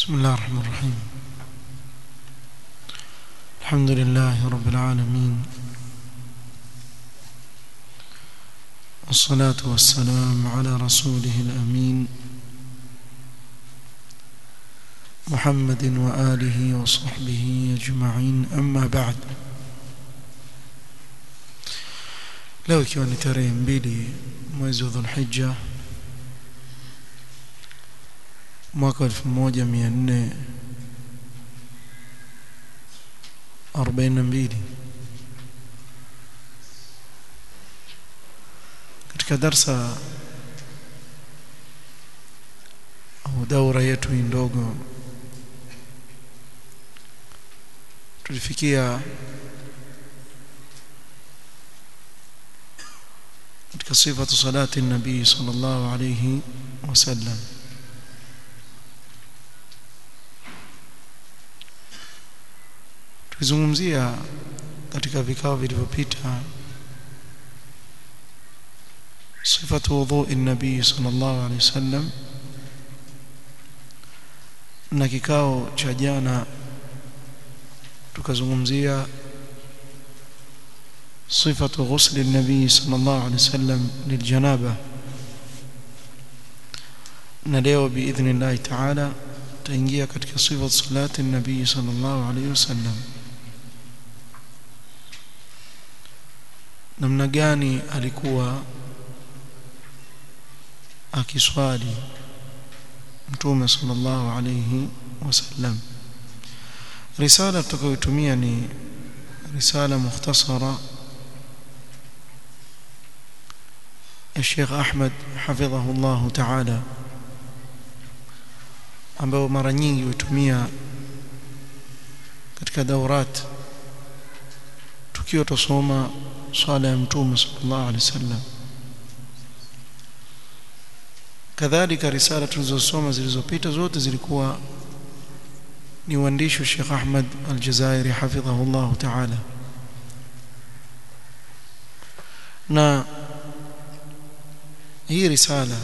بسم الله الرحمن الرحيم الحمد لله رب العالمين والصلاة والسلام على رسوله الأمين محمد وآله وصحبه أجمعين أما بعد leo ikiwa ni tarehe mbili mwezi wa dhulhija mwaka 1442 katika darsa au daura yetu hii ndogo tulifikia katika sifatu salati nabii sallallahu alayhi wasallam tulizungumzia katika vikao vilivyopita sifatu wudhui nabii sallallahu alayhi wasallam na kikao cha jana tukazungumzia صفة غسل النبي صلى الله عليه وسلم للجنابة نليو بإذن الله تعالى تنجيا katika صفة صلاة النبي صلى الله عليه وسلم namna gani alikuwa akiswali mtume sallallahu alayhi wasallam risala tutakayotumia ni risala mukhtasara الشيخ أحمد حفظه الله تعالى ambao mara nyingi hutumia katika daurat tukiwa tusoma swala ya mtume sallallahu alaihi wasallam kadhalika risala tulizosoma zilizopita zote zilikuwa ni uandishi wa Sheikh Ahmad Al-Jazairi hafidhahu Allah ta'ala na hii risala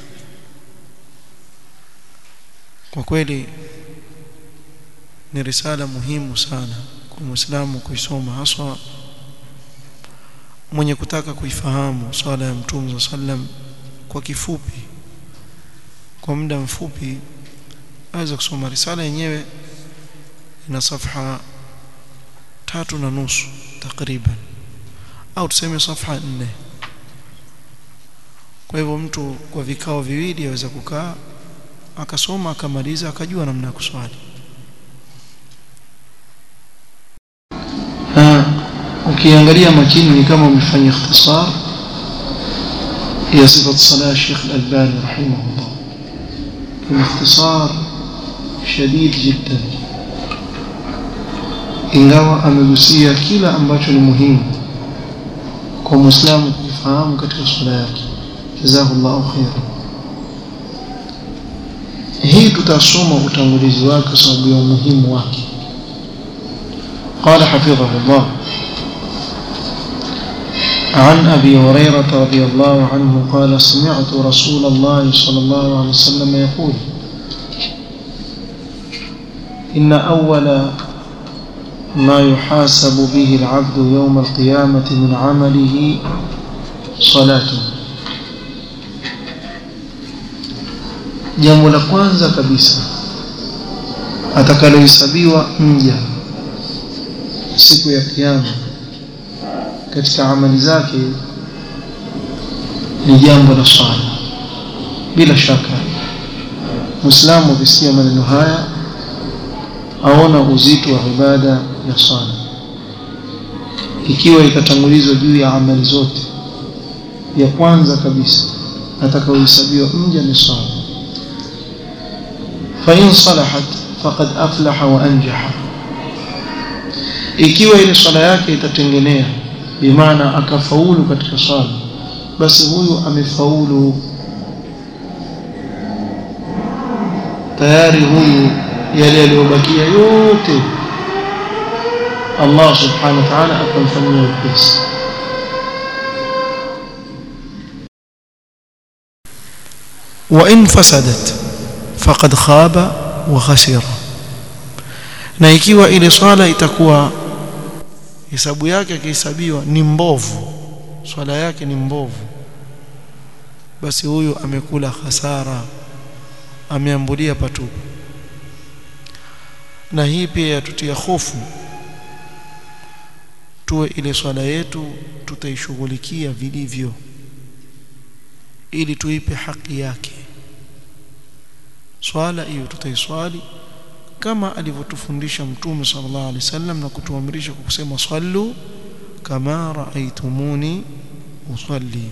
kwa kweli ni risala muhimu sana kwa Muislamu kuisoma haswa mwenye kutaka kuifahamu swala ya Mtume sallam kwa kifupi kwa muda mfupi aweza kusoma risala yenyewe ina safha tatu na nusu takriban au tuseme safha nne kwa hivyo mtu kwa vikao viwili aweza kukaa akasoma akamaliza akajua namna ya kuswali ukiangalia makini ni kama umefanya ikhtisar ya sifat salah Sheikh Al-Albani rahimahullah ni ikhtisar shadid jiddan ingawa amegusia kila ambacho ni muhimu kwa muislamu kufahamu katika swala yake jazakallahu khairan hii tutasoma utangulizi wake kwa sababu ya umuhimu wake قال حفظه الله عن أبي هريرة رضي الله عنه قال سمعت رسول الله صلى الله عليه وسلم يقول إن أول ما يحاسب به العبد يوم القيامة من عمله صلاته jambo la kwanza kabisa atakalohesabiwa mja siku ya kiyama katika amali zake ni jambo la swala bila shaka muislamu akisikia maneno haya aona uzito wa ibada ya swala ikiwa itatangulizwa juu ya amali zote ya kwanza kabisa atakayohesabiwa mja ni swala فإن صلحت فقد أفلح وأنجح ikiwa ile swala yake itatengenea bimaana akafaulu katika swala basi huyu amefaulu tayari huyu yale yaliyobakia yote Allah subhanahu wa ta'ala akamfanyia wepesi wa in fasadat faqad khaba wa khasira na ikiwa ile swala itakuwa hesabu yake akihesabiwa ni mbovu swala yake ni mbovu basi huyu amekula hasara ameambulia patupu na hii pia yatutia hofu tuwe ile swala yetu tutaishughulikia vilivyo ili tuipe haki yake swala hiyo tutaiswali kama alivyotufundisha mtume sallallahu alaihi wasallam na kutuamrisha kwa kusema sallu kama raaitumuni usalli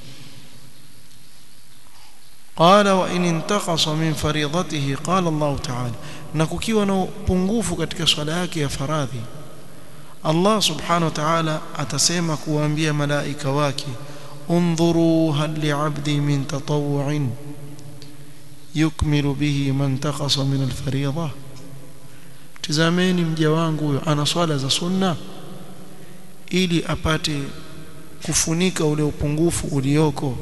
قال وإن انتقص من فريضته قال الله تعالى na kukiwa na upungufu katika swala yake ya faradhi Allah subhanahu wa ta'ala atasema kuwaambia malaika wake undhuru hal li'abdi min tatawwu'in yukmilu bihi man taqasa min al-fariidha tazameni mja wangu huyo ana swala za sunna ili apate kufunika ule upungufu ulioko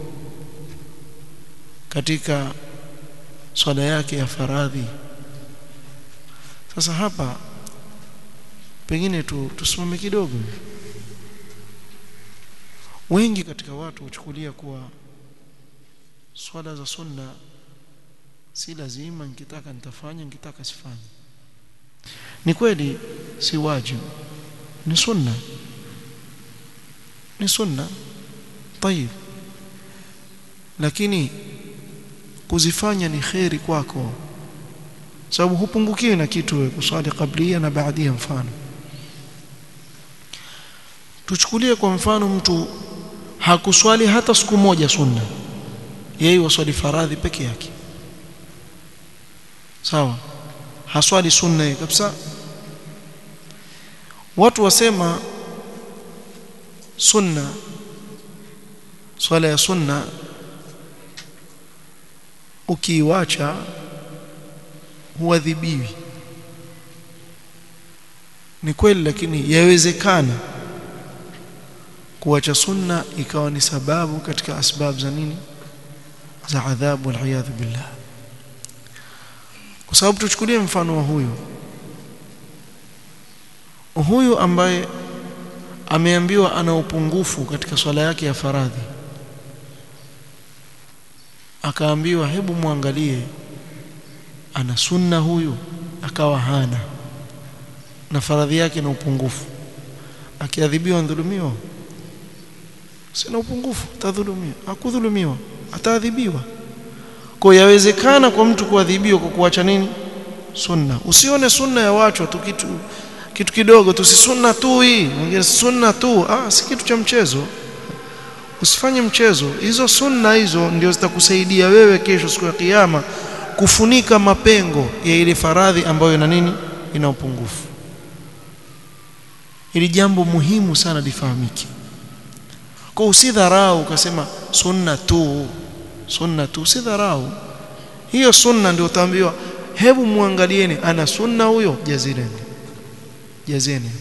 katika swala yake ya faradhi sasa hapa pengine tu tusimame kidogo wengi katika watu huchukulia kuwa swala za sunna si lazima nikitaka nitafanya nikitaka sifanye ni kweli si wajibu ni sunna ni sunna طيب lakini kuzifanya ni kheri kwako sababu hupungukiwi na kitu wewe kuswali kablia na baadia mfano tuchukulie kwa mfano mtu hakuswali hata siku moja sunna yeye waswali faradhi peke yake sawa haswali sunna yeye kabisa watu wasema sunna swala ya sunna ukiiwacha huadhibiwi ni kweli lakini yawezekana kuacha sunna ikawa ni sababu katika asbab za nini za adhabu waliyadhu billah kwa sababu tuchukulie mfano wa huyu huyu ambaye ameambiwa ana upungufu katika swala yake ya faradhi akaambiwa hebu muangalie ana sunna huyu akawa hana na faradhi yake na upungufu akiadhibiwa ndhulumiwa sina upungufu tadhulumiwa hakudhulumiwa ataadhibiwa kwa yawezekana kwa mtu kuadhibiwa kwa kuacha nini sunna usione sunna ya watu tu kitu kitu kidogo tu si sunna tu hii mwingine sunna tu ah si kitu cha mchezo usifanye mchezo hizo sunna hizo ndio zitakusaidia wewe kesho siku ya kiyama kufunika mapengo ya ile faradhi ambayo ina nini ina upungufu ili jambo muhimu sana lifahamike kwa usidharau ukasema sunna tu sunna tu usidharau hiyo sunna ndio utaambiwa hebu muangalieni ana sunna huyo jazileni jazeni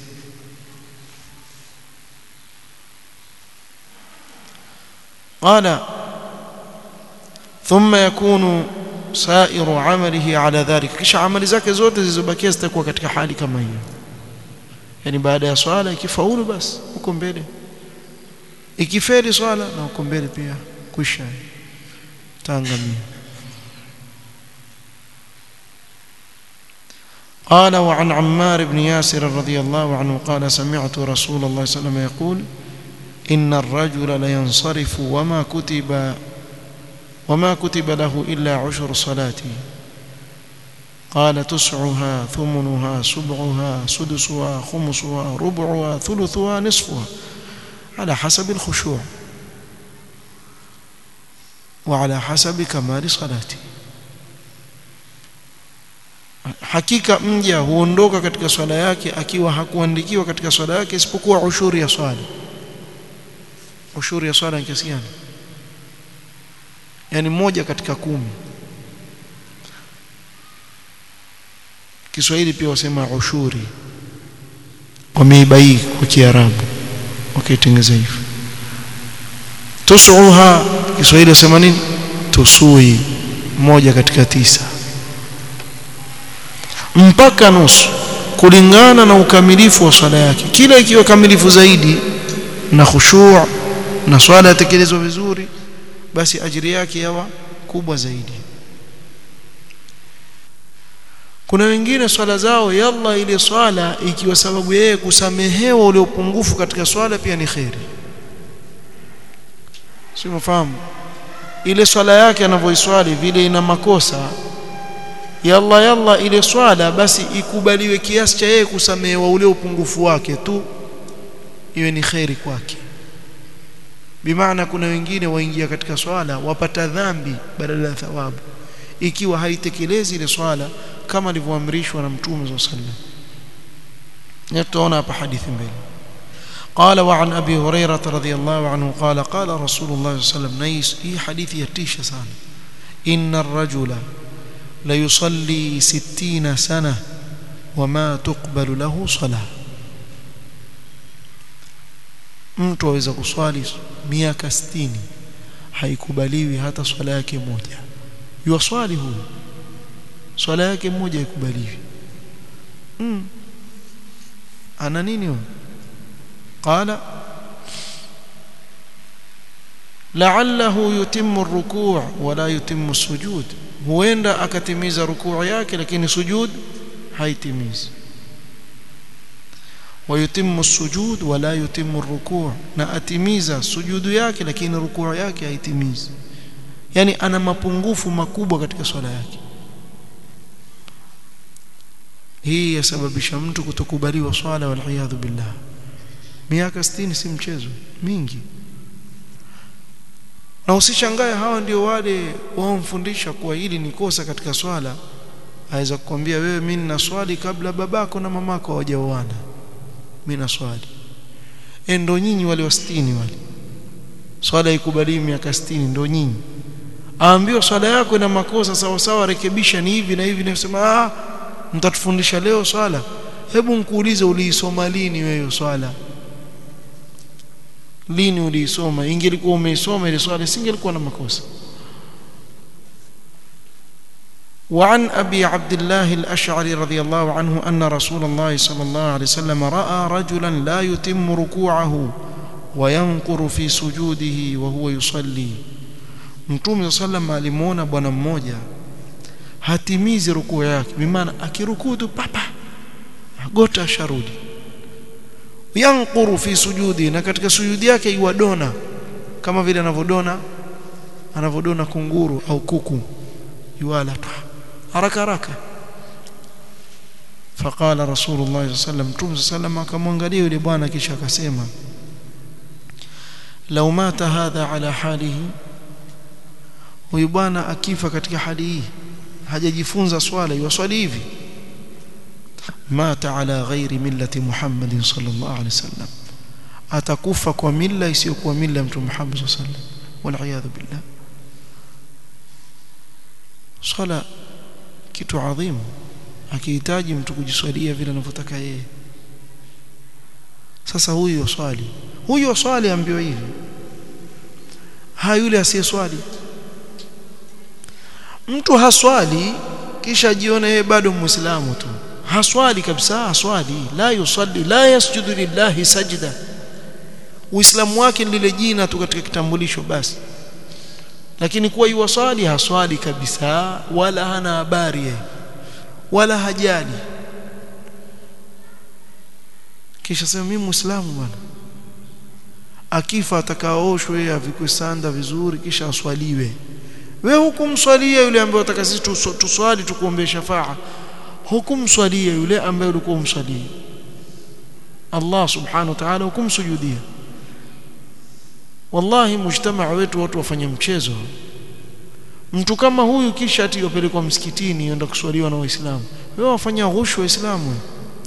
قال ثم يكون سائر عمله على ذلك kisha amali zake zote zilizobakia zitakuwa katika hali kama hiyo yani baada ya swala ikifaulu basi huko mbele ikifeli swala na huko mbele pia kwisha taangamia قال وعن عمار بن ياسر رضي الله عنه قال سمعت رسول الله صلى الله عليه وسلم يقول إن الرجل لينصرف وما كتب وما كتب له إلا عشر صلاته قال تسعها ثمنها سبعها سدسها خمسها ربعها ثلثها نصفها على حسب الخشوع وعلى حسب كمال صلاته hakika mja huondoka katika swala yake akiwa hakuandikiwa katika swala yake isipokuwa ushuri ya swala ushuri ya swala ni kiasi gani yani moja katika kumi Kiswahili pia wasema ushuri wameibai kwa Kiarabu wakitengeza hivyo tusuha Kiswahili wasema nini tusui moja katika tisa mpaka nusu kulingana na ukamilifu wa swala yake kila ikiwa kamilifu zaidi na khushu' na swala yatekelezwa vizuri basi ajiri yake yawa kubwa zaidi kuna wengine swala zao yalla ile swala ikiwa sababu yeye kusamehewa ule upungufu katika swala pia ni khairi si mfahamu ile swala yake anavyoiswali vile ina makosa yalla yalla ile swala basi ikubaliwe kiasi cha yeye kusamehewa ule upungufu wake tu iwe ni khairi kwake bimaana kuna wengine waingia katika swala wapata dhambi badala ya thawabu ikiwa haitekelezi ile swala kama alivyoamrishwa na mtume صلى الله عليه وسلم tutaona hapa hadithi mbele قال وعن ابي هريره رضي الله عنه قال قال رسول الله صلى الله عليه وسلم نيس هي حديث يتيش sana ان الرجل لا يصلي 60 سنه وما تقبل له صلاه mtu aweza kuswali miaka 60 haikubaliwi hata swala yake moja yuwaswali huyu swala yake moja haikubaliwi mm. ana nini huyo qala la'allahu yutimmu ar-ruku' wala yutimmu as-sujud huenda akatimiza rukuu yake lakini sujud haitimizi ويتم السجود ولا يتم الركوع na atimiza sujudu yake lakini rukuu yake haitimizi yani ana mapungufu makubwa katika swala yake hii yasababisha mtu kutokubaliwa swala wal iyadhu billah miaka 60 si mchezo mingi na usishangae hawa ndio wale waomfundisha kuwa hili ni kosa katika swala aweza kukwambia wewe mimi nina swali kabla babako na mamako hawajaoana mimi na swali ndo nyinyi wale wa 60 wale swala ikubaliwi miaka 60 ndo nyinyi aambiwa swala yako ina makosa sawa sawa rekebisha ni hivi na hivi na kusema ah mtatufundisha leo swala hebu nikuulize uliisoma lini wewe swala lini uliisoma ingelikuwa umeisoma ile swala singelikuwa na makosa وعن أبي عبد الله الأشعري رضي الله عنه أن رسول الله صلى الله عليه وسلم رأى رجلا لا يتم ركوعه وينقر في سجوده وهو يصلي Mtume sallam alimuona bwana mmoja hatimizi rukuu yake bimaana akirukuu tu papa gota sharudi yankuru fi sujudi na katika sujudi yake iwadona kama vile anavodona anavodona kunguru au kuku yuala tu haraka haraka faqala rasulullah sallallahu alaihi wasallam tumsa sallam akamwangalia yule bwana kisha akasema law mata hadha ala halihi huyu bwana akifa katika hali hii hajajifunza swala yuswali hivi mata ala ghairi millati muhammadin sallallahu alaihi wasallam atakufa kwa milla isiyokuwa milla mtume Muhammad sallallahu alaihi wasallam wal iyadhu billah swala kitu adhimu akihitaji mtu kujiswalia vile anavyotaka yeye sasa huyu swali huyu swali ambiwa hivi ha yule asiyeswali mtu haswali kisha jione yeye bado muislamu tu haswali kabisa haswali la yusalli la yasjudu lillahi sajda uislamu wake ni lile jina tu katika kitambulisho basi lakini kuwa yuwaswali haswali kabisa wala hana habari yeye wala hajali kisha sema mimi muislamu bwana akifa atakaoshwe avikwe sanda vizuri kisha aswaliwe wewe hukumswalia yule ambaye unataka sisi tuswali tukuombee shafaa hukumswalia yule ambaye ulikuwa umswalia Allah subhanahu wa ta'ala hukumsujudia wallahi mujtamaa wetu watu wafanye mchezo mtu kama huyu kisha ati yopelekwa msikitini yenda kuswaliwa na waislamu wewe wafanya ghushu waislamu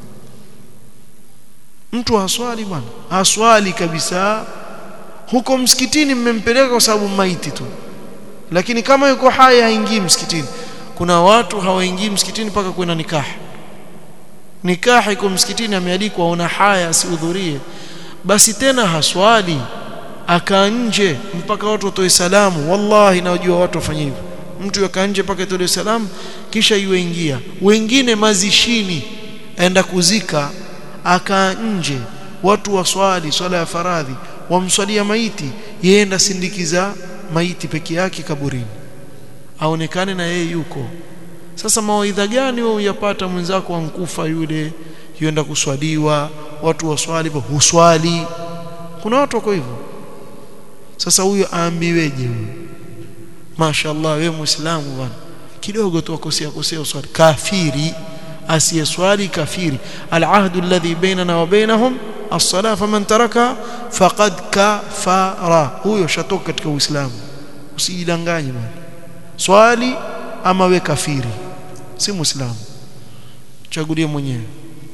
mtu haswali bwana haswali kabisa huko msikitini mmempeleka kwa sababu maiti tu lakini kama yuko hai haingii msikitini kuna watu hawaingii msikitini mpaka kwenda nikah nikah iko msikitini amealikwa una haya asihudhurie basi tena haswali aka nje mpaka watu watoe salamu wallahi najua watu wafanye hivyo mtu yakaa nje mpaka itolewe salam kisha yuingia wengine mazishini aenda kuzika akaa nje watu waswali swala ya faradhi wamswalia maiti yenda sindikiza maiti peke yake kaburini aonekane na yeye yuko sasa mawaidha gani wewe uyapata mwenzako ankufa yule yuenda kuswaliwa watu waswali huswali kuna watu wako hivyo sasa huyo aambiweje huyo mashaallah wewe muislamu bwana kidogo tu akosea kosea uswali kafiri asiyeswali kafiri alahdu alladhi bainana wa bainahum as-salah faman taraka faqad kafara huyo shatoka katika uislamu usijidanganye bwana swali ama we kafiri si muislamu chagulie mwenyewe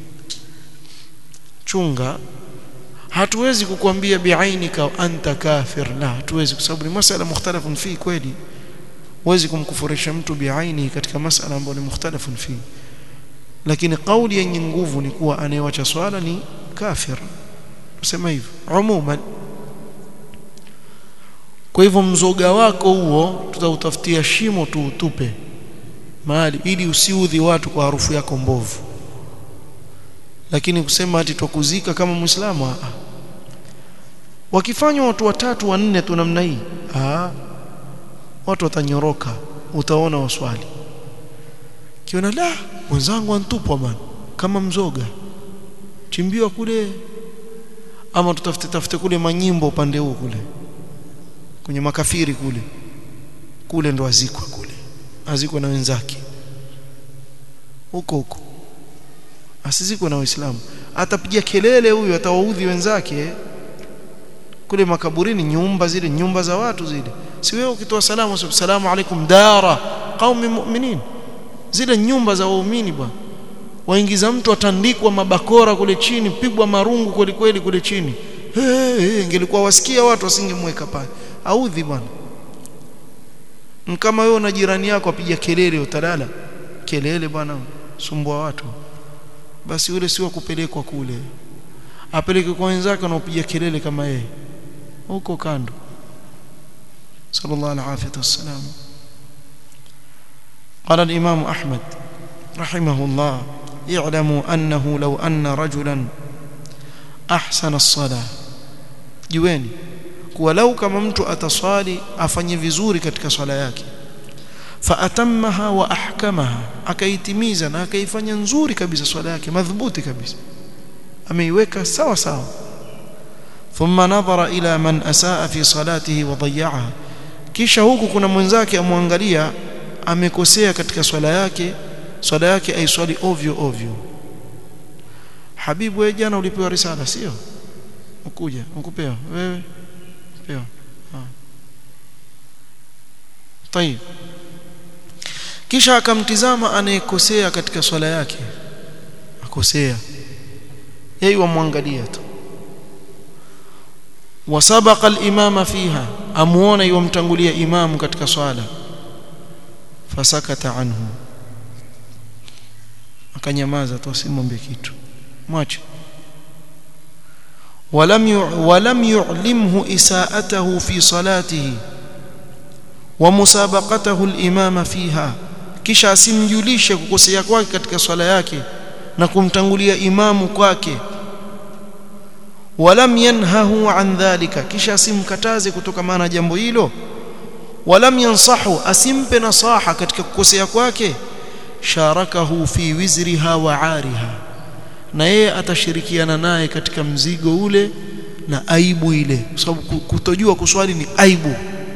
chunga hatuwezi kukwambia biainika anta kafir la hatuwezi kwa sababu ni masala mukhtalafun fi kweli huwezi kumkufurisha mtu biaini katika masala ambayo ni mukhtalafun fi lakini kauli yenye nguvu ni kuwa anayewacha swala ni kafir tusema hivyo umuman kwa hivyo mzoga wako huo tutautafutia shimo tu utupe mahali ili usiudhi watu kwa harufu yako mbovu lakini kusema ati tukuzika kama muislamu wakifanywa watu watatu wanne tu namna hii ah watu watanyoroka utaona waswali kiona la mwenzangu antupwa bwana kama mzoga chimbiwa kule ama tutafute tafute kule manyimbo upande huu kule kwenye makafiri kule kule ndo azikwa kule azikwa na wenzake huko huko asizikwe na waislamu atapiga kelele huyu atawaudhi wenzake kule makaburini nyumba zile nyumba za watu zile si wewe ukitoa salamu salamu alaikum dara qaumi mu'minin zile nyumba za waumini bwana waingiza mtu atandikwa mabakora kule chini pigwa marungu kweli kweli kule chini hey, hey, ingelikuwa wasikia watu wasingemweka pale audhi bwana kama wewe na jirani yako apiga kelele utalala kelele bwana sumbua watu basi yule sio kupelekwa kule apeleke kwa wenzake wanaopiga kelele kama yeye huko kando sallallahu alaihi wasallam قال الإمام أحمد رحمه الله اعلموا أنه لو أن رجلا أحسن الصلاة جواني ولو كما mtu ataswali afanye vizuri katika swala yake فأتمها وأحكمها akaitimiza na akaifanya nzuri kabisa swala yake madhubuti kabisa ameiweka sawa sawa ثم نظر إلى من أساء في صلاته وضيعها kisha huku kuna mwenzake amwangalia amekosea katika swala yake swala yake aiswali ovyo ovyo habibu wewe jana ulipewa risala sio ukuja ukupewa wewe pewa طيب kisha akamtizama anayekosea katika swala yake akosea yeye wamwangalia tu wasabaqa al-imama fiha amuona yomtangulia imamu katika swala fasakata anhu akanyamaza tu asimwambie kitu mwache ولم ولم يعلمه إساءته في صلاته ومسابقته الإمام فيها kisha asimjulishe kukosea kwake katika swala yake na kumtangulia imamu kwake walam yanhahu an dhalika kisha asimkataze kutokana na jambo hilo walam yansahu asimpe nasaha katika kukosea kwake sharakahu fi wizriha wa ariha na yeye atashirikiana naye katika mzigo ule na aibu ile kwa sababu kutojua kuswali ni aibu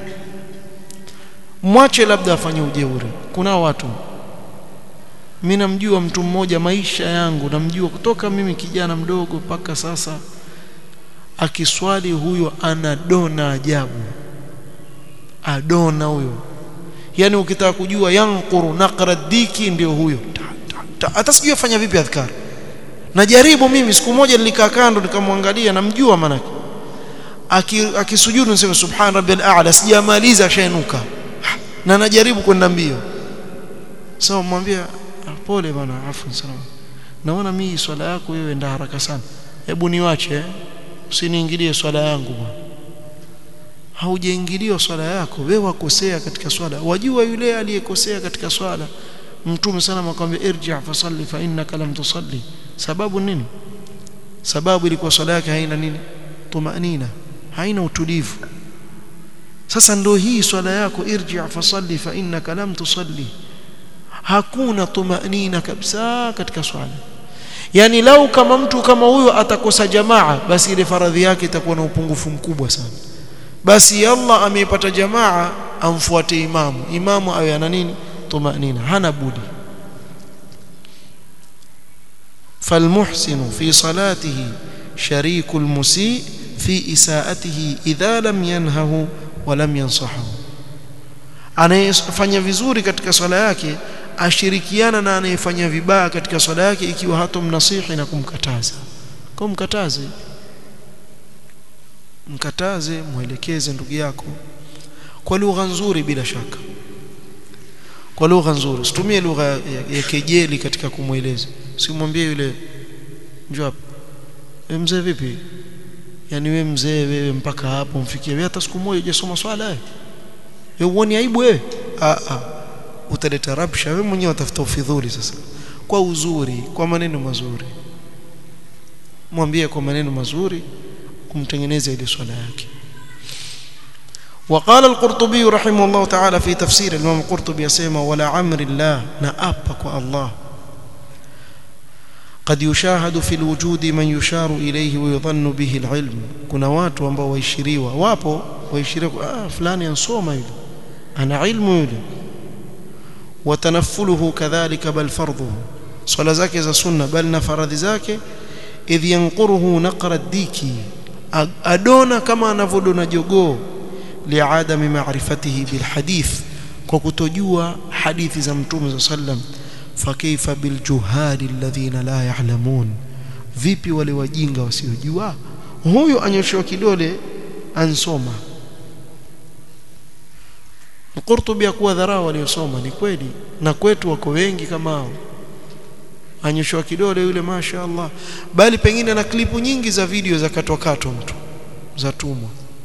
mwache labda afanye ujeuri kuna watu mimi namjua mtu mmoja maisha yangu namjua kutoka mimi kijana mdogo mpaka sasa akiswali huyo anadona ajabu adona huyo yani ukitaka kujua yanquru naqra diki ndio huyo hata sijui afanya vipi adhkar najaribu mimi siku moja nilikaa kando nikamwangalia namjua manake akisujudu aki nisema subhan rabbil a'la sijamaliza shainuka na najaribu kwenda mbio sawa so, mwambia pole bwana afu salama naona mimi swala yako wewe enda haraka sana hebu niwache eh? usiniingilie swala yangu bwana haujaingiliwa swala yako wewe wakosea katika swala wajua yule aliyekosea katika swala mtume sana akamwambia irji fasalli fa innaka lam tusalli sababu nini sababu ilikuwa swala yake haina nini tumanina haina utulivu sasa ndio hii swala yako irji fasalli fa innaka lam tusalli hakuna tumanina kabisa katika swala yani lau kama mtu kama huyo atakosa jamaa basi ile faradhi yake itakuwa na upungufu mkubwa sana basi Allah ameipata jamaa amfuate imamu imamu awe ana nini tumanina hana budi فالمحسن في صلاته شريك المسيء في إساءته إذا لم ينهه ولم ينصحه anayefanya vizuri katika swala yake ashirikiana na anayefanya vibaya katika swala yake ikiwa hatomnasihi na kumkataza kwa mkataze mkataze mwelekeze ndugu yako kwa lugha nzuri bila shaka kwa lugha nzuri usitumie lugha ya, ya kejeli katika kumweleza simwambie yule njoo hapa mzee vipi yani we mzee wewe mpaka hapo mfikie wewe hata siku moja hujasoma swala wewe wewe uone aibu wewe a a utaleta rabsha wewe mwenyewe utafuta ufidhuli sasa kwa uzuri kwa maneno mazuri mwambie kwa maneno mazuri kumtengeneza ile swala yake وقال القرطبي رحمه الله تعالى في تفسير الإمام القرطبي يسمى ولا عمر الله نأبك الله قد يشاهد في الوجود من يشار إليه ويظن به العلم كنا watu ambao waishiriwa wapo waishiriwa ah fulani ansoma yule ana ilmu yule وتنفله كذلك بل فرضه صلاه zake za sunna bal na faradhi zake idh yanquruhu naqra diki adona kama anavodona jogoo liadami ma'rifatihi bilhadith kwa kutojua hadithi za mtume sallam fakaifa biljuhali alladhina la ya'lamun vipi wale wajinga wasiojua huyo anyoshewa kidole ansoma Qurtubi akuwa dharau waliosoma ni kweli na kwetu wako wengi kama hao anyoshewa kidole yule masha Allah bali pengine na klipu nyingi za video za katwa katwa mtu za tumwa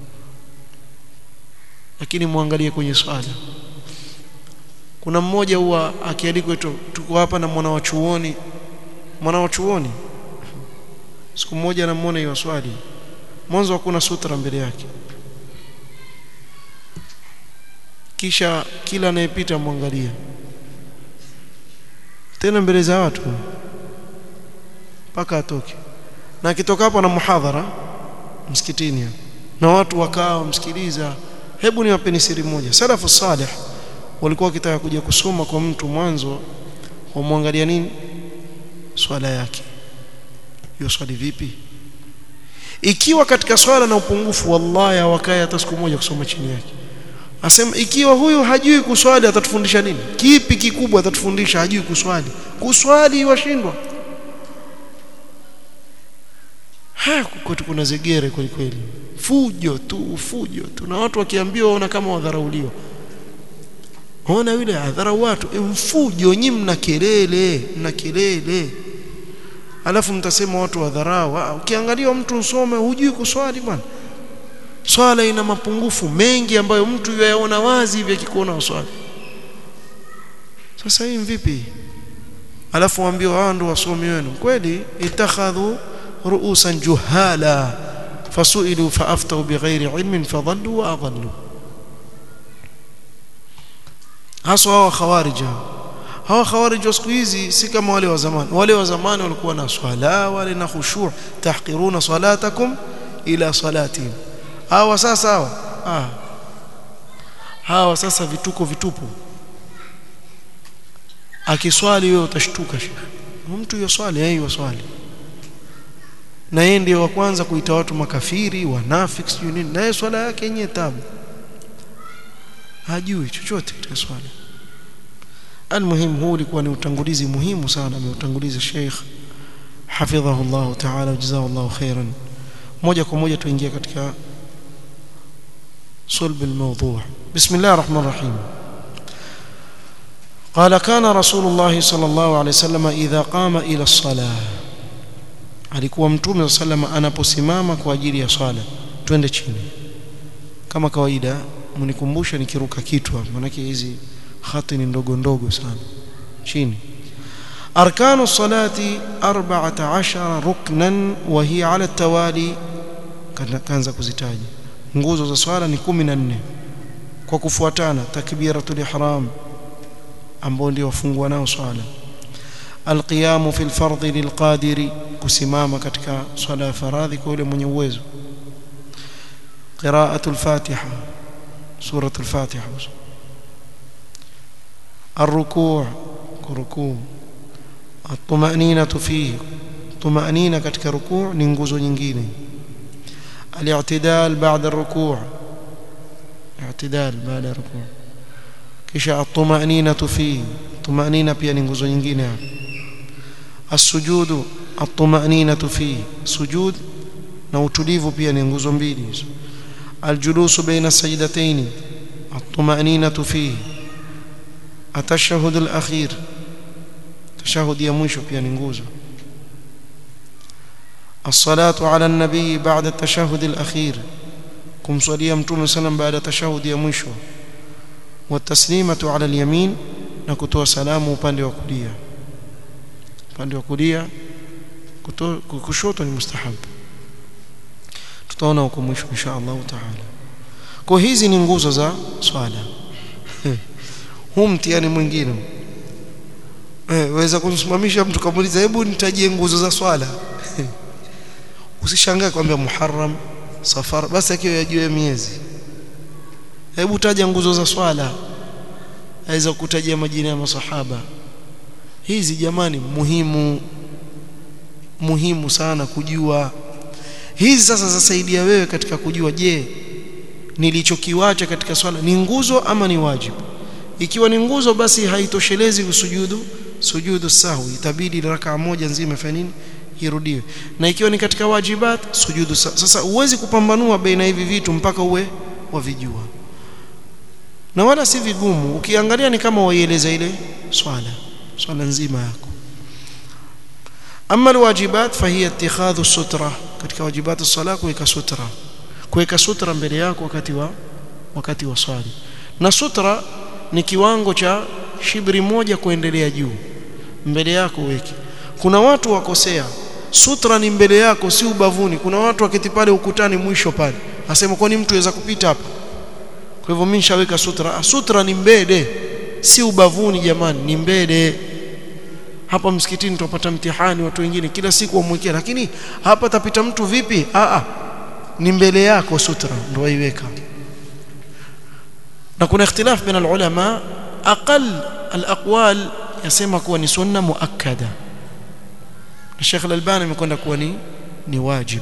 lakini muangalie kwenye swala kuna mmoja huwa akialikwa tuko hapa na mwana wa chuoni mwana wa chuoni siku moja namuona hiyo swali mwanzo hakuna sutra mbele yake kisha kila anayepita mwangalia tena mbele za watu mpaka atoke na akitoka hapo na muhadhara msikitini na watu wakaa msikiliza hebu niwapeni siri moja salafu salih walikuwa wakitaka kuja kusoma kwa mtu mwanzo wamwangalia nini swala yake hiyo swali vipi ikiwa katika swala na upungufu wallahi hawakae hata siku moja kusoma chini yake asema ikiwa huyu hajui kuswali atatufundisha nini kipi kikubwa atatufundisha hajui kuswali kuswali washindwa ha kwetu kuna zegere kweli kweli fujo tu fujo tu na watu wakiambiwa waona kama wadharauliwa ona yule adharau watu e, mfujo nyinyi mna kelele mna kelele alafu mtasema watu wadharau ukiangalia mtu usome hujui kuswali bwana swala ina mapungufu mengi ambayo mtu yaona wazi hivi akikuona uswali sasa hii vipi alafu waambie hao ndio wasomi wenu kweli itakhadhu ru'usan juhala fasuilu faaftau bighairi ilmin fadhallu wa adallu haswa hawa khawarij hawa khawarij wa siku hizi si kama wale wa zamani wale wa zamani walikuwa na swala wale na khushu' tahqiruna salatakum ila salatihim hawa sasa hawa ah hawa sasa vituko vitupu akiswali wewe utashtuka shekhi mtu yoswali yeye yoswali na yeye ndiye wa kwanza kuita watu makafiri wanafiki sijui nini na yeye swala yake yenyewe tabu hajui chochote katika swala almuhim huu ulikuwa ni utangulizi muhimu sana ameutanguliza Sheikh hafidhahu Allah ta'ala jazahu Allah khairan moja kwa moja tuingia katika صلب الموضوع بسم الله الرحمن الرحيم قال كان رسول الله صلى الله عليه وسلم إذا قام إلى الصلاة alikuwa mtume sallam anaposimama kwa ajili ya swala twende chini kama kawaida mnikumbusha nikiruka kitu maana hizi khati ni ndogo ndogo sana chini أركان الصلاة أربعة عشر ركنا وهي على التوالي كانza kuzitaja nguzo za swala ni 14 kwa kufuatana takbiratul ihram ambao ndio wafungua nao swala alqiyamu fil fardhi lilqadiri kusimama katika swala ya faradhi kwa yule mwenye uwezo qira'atul fatiha suratul fatiha الركوع kurukuu الطمأنينة فيه طمأنينة katika rukuu ni nguzo nyingine الاعتدال بعد الركوع اعتدال بعد الركوع kisha الطمأنينة فيه طمأنينة pia ni nguzo nyingine hapo السجود الطمأنينة فيه سجود na utulivu pia ni nguzo mbili hizo الجلوس بين السجدتين الطمأنينة فيه التشهد الأخير تشهد ya mwisho pia ni nguzo الصلاة على النبي بعد التشهد الأخير kumswalia mtume sallam baada tashahudi ya mwisho wataslimatu ala alyamin na kutoa salamu upande wa kulia upande wa kulia kushoto ni mustahab tutaona huko mwisho insha Allah taala kwa hizi ni nguzo za swala huu mtihani mwingine eh waweza kumsimamisha mtu kamuuliza hebu nitajie nguzo za swala usishangae kwambia muharram safar basi akiwa yajue miezi hebu taja nguzo za swala aweza kutajia majina ya masahaba hizi jamani muhimu muhimu sana kujua hizi sasa zasaidia wewe katika kujua je nilichokiwacha katika swala ni nguzo ama ni wajibu ikiwa ni nguzo basi haitoshelezi usujudu sujudu sahwi itabidi rakaa moja nzima ifanye nini irudiwe na ikiwa ni katika wajibat sujudu sasa uwezi kupambanua baina hivi vitu mpaka uwe wavijua na wala si vigumu ukiangalia ni kama waieleza ile swala swala nzima yako ama alwajibat fahiya ittikhadhu sutra katika wajibat as-sala kuweka sutra kuweka sutra mbele yako wakati wa wakati wa swali na sutra ni kiwango cha shibri moja kuendelea juu mbele yako weke kuna watu wakosea sutra ni mbele yako si ubavuni kuna watu waketi pale ukutani mwisho pale asema kwani mtu aweza kupita hapa kwa hivyo mimi nishaweka sutra sutra ni mbele si ubavuni jamani ni mbele hapa msikitini tupata mtihani watu wengine kila siku wamwekea lakini hapa tapita mtu vipi a a ni mbele yako sutra ndio waiweka na kuna ikhtilaf baina ulama aqal alaqwal yasema kuwa ni sunna muakkada na Sheikh Al-Albani amekwenda kuwa ni ni wajib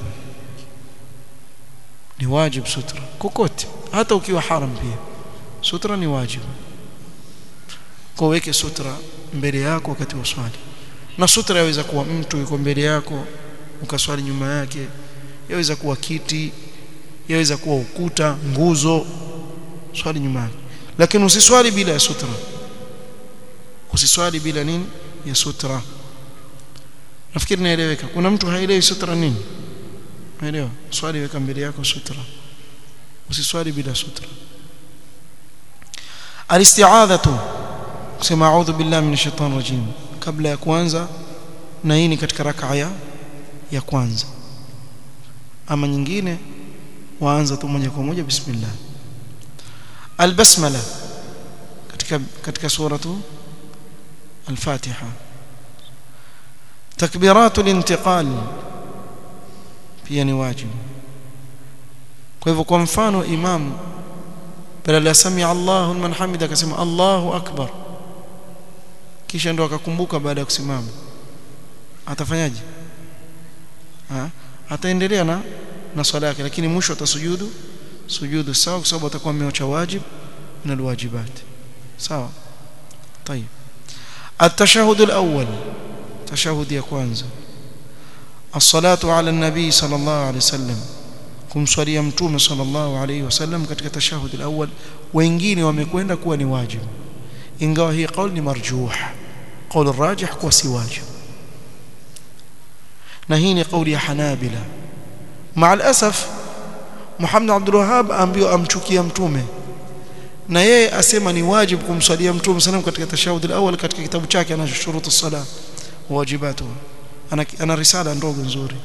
ni wajib sutra kokote hata ukiwa haram pia sutra ni wajib kwa weke sutra mbele yako wakati wa swali na sutra yaweza kuwa mtu yuko mbele yako ukaswali nyuma yake yaweza kuwa kiti yaweza kuwa ukuta nguzo swali nyuma yake lakini usiswali bila ya sutra usiswali bila nini ya sutra nafikiri naeleweka kuna mtu haelewi sutra nini unaelewa swali weka mbele yako sutra usiswali bila sutra alisti'adhatu kusema a'udhu billahi minash shaitani rajim kabla ya kuanza na hii ni katika rak'a ya ya kwanza ama nyingine waanza tu moja kwa moja bismillah albasmala katika katika suratu al-Fatiha takbiratu al-intiqal pia ni wajibu kwa hivyo kwa mfano imam badala ya sami Allahu liman hamida akasema Allahu akbar kisha ndo akakumbuka baada ya kusimama atafanyaje ha? ataendelea na na swala yake lakini mwisho atasujudu sujudu sawa kwa sababu atakuwa ameacha wajib na alwajibat sawa طيب التشهد الأول تشهد يا kwanza الصلاة على النبي صلى الله عليه وسلم kumswalia mtume sallallahu alayhi wasallam katika tashahud al-awwal wengine wamekwenda kuwa ni wajibu ingawa hii kauli ni marjuh kauli rajih kuwa si wajibu na hii ni kauli ya hanabila مع الاسف Muhammad Abdul Wahhab ambiwa amchukia mtume na yeye asema ni wajibu kumswalia mtume sallam katika tashahud al-awwal katika kitabu chake ana shurutu sala wajibatu ana, ana risala ndogo nzuri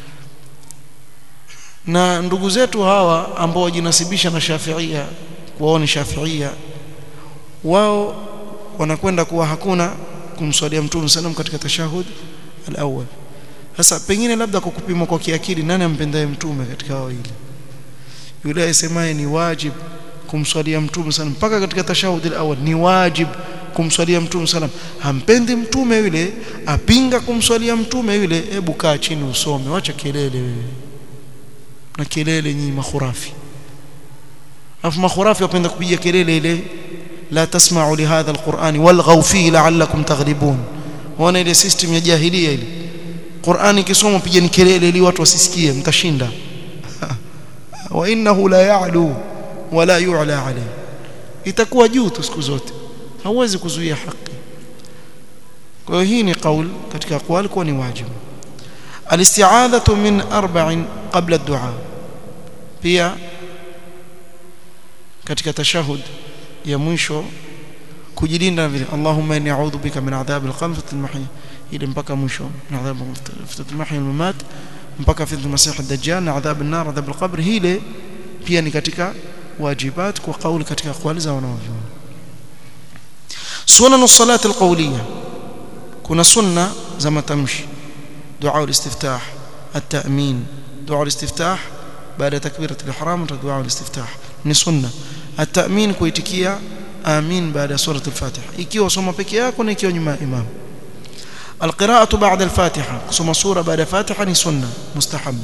na ndugu zetu hawa ambao wajinasibisha na Shafiia wao ni Shafiia wao wanakwenda kuwa hakuna kumswalia mtume sallam katika tashahud al-awwal sasa pengine labda kwa kupima kwa kiakili nani ampendaye mtume katika hao hili yule asemaye ni wajib kumswalia mtume sallam mpaka katika tashahud al-awwal ni wajib kumswalia mtume sallam hampendi mtume yule apinga kumswalia mtume yule hebu kaa chini usome wacha kelele wewe na kelele nyinyi makhurafi afu makhurafi wapenda kupiga kelele ile la tasma'u li hadha alquran walghaw fihi la'allakum taghlibun wana ile system ya jahilia ile Qur'ani kisoma pigeni kelele ili watu wasisikie mtashinda wa innahu la ya'lu wa la yu'la alayhi itakuwa juu tu siku zote hauwezi kuzuia haki kwa hiyo hii ni kaul katika aqwal kwa ni wajibu الاستعاذة من أربع قبل الدعاء pia katika tashahud ya mwisho kujilinda vile Allahumma inni a'udhu bika min adhab al-qabr wa al-mahya ile mpaka mwisho min adhab al-mahya wal-mamat mpaka fi al-masih ad-dajjal na adhab an-nar adhab al-qabr hile pia ni katika wajibat kwa kauli katika aqwali za wanavyuoni sunan as-salat al-qawliya kuna sunna za matamshi دعاء الاستفتاح التأمين دعاء الاستفتاح بعد تكبيرة الإحرام دعاء الاستفتاح ni sunna التأمين kuitikia amin baada ya sura al-Fatiha ikiwa soma peke yako na ikiwa nyuma ya imam القراءة بعد الفاتحة kusoma sura baada ya Fatiha ni sunna mustahabba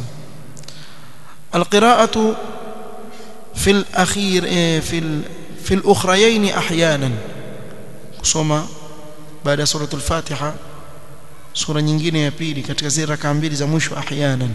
القراءة في الأخير في في الأخريين أحيانا kusoma baada ya sura al-Fatiha sura nyingine ya pili katika zile raka mbili za mwisho ahyanan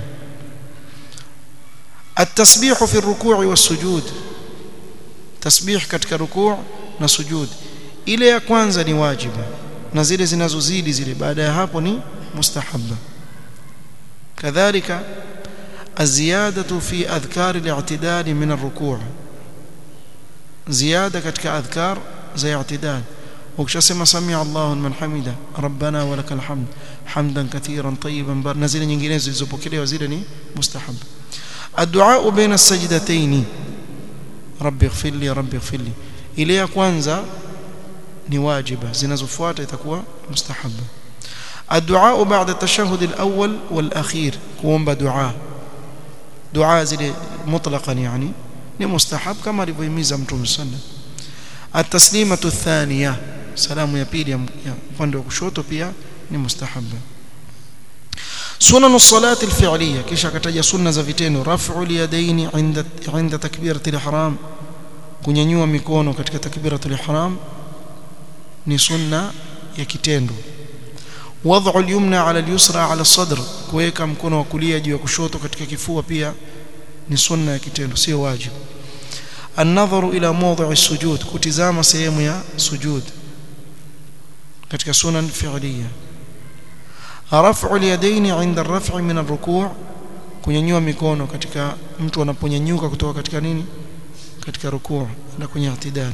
التسبيح في الركوع والسجود تسبيح katika rukuu na sujud ile ya kwanza ni wajibu na zile zinazozidi zile baada ya hapo ni mustahabba kadhalika الزياده في اذكار الاعتدال من الركوع زياده katika adhkar za i'tidal ukishasema samia Allahu liman hamida rabbana walakal hamd hamdan katiran tayyiban bar na zile nyinginezo zilizopokelewa zile ni mustahab الدعاء بين السجدتين ربي اغفر لي ربي اغفر لي ile ya kwanza ni wajiba zinazofuata itakuwa mustahaba الدعاء بعد التشهد الأول والأخير kuomba dua dua zile mutlaqan yani ni mustahab kama alivyohimiza mtume sallallahu التسليمه الثانيه salamu ya pili ya upande wa kushoto pia ni mustahaba sunan as-salat al-fi'liyya kisha akataja sunna za vitendo raf'u al-yadayn 'inda 'inda takbirat al-ihram kunyanyua mikono katika takbirat al-ihram ni sunna ya kitendo wad'u al-yumna 'ala al-yusra 'ala as-sadr kuweka mkono wa kulia juu ya kushoto katika kifua pia ni sunna ya kitendo sio wajibu النظر إلى موضع السجود كتزام سيم يا سجود katika sunan fi'liya raf'u al-yadayn 'inda ar-raf'i min ar-ruku' kunyanyua mikono katika mtu anaponyanyuka kutoka katika nini katika rukuu na kwenye i'tidal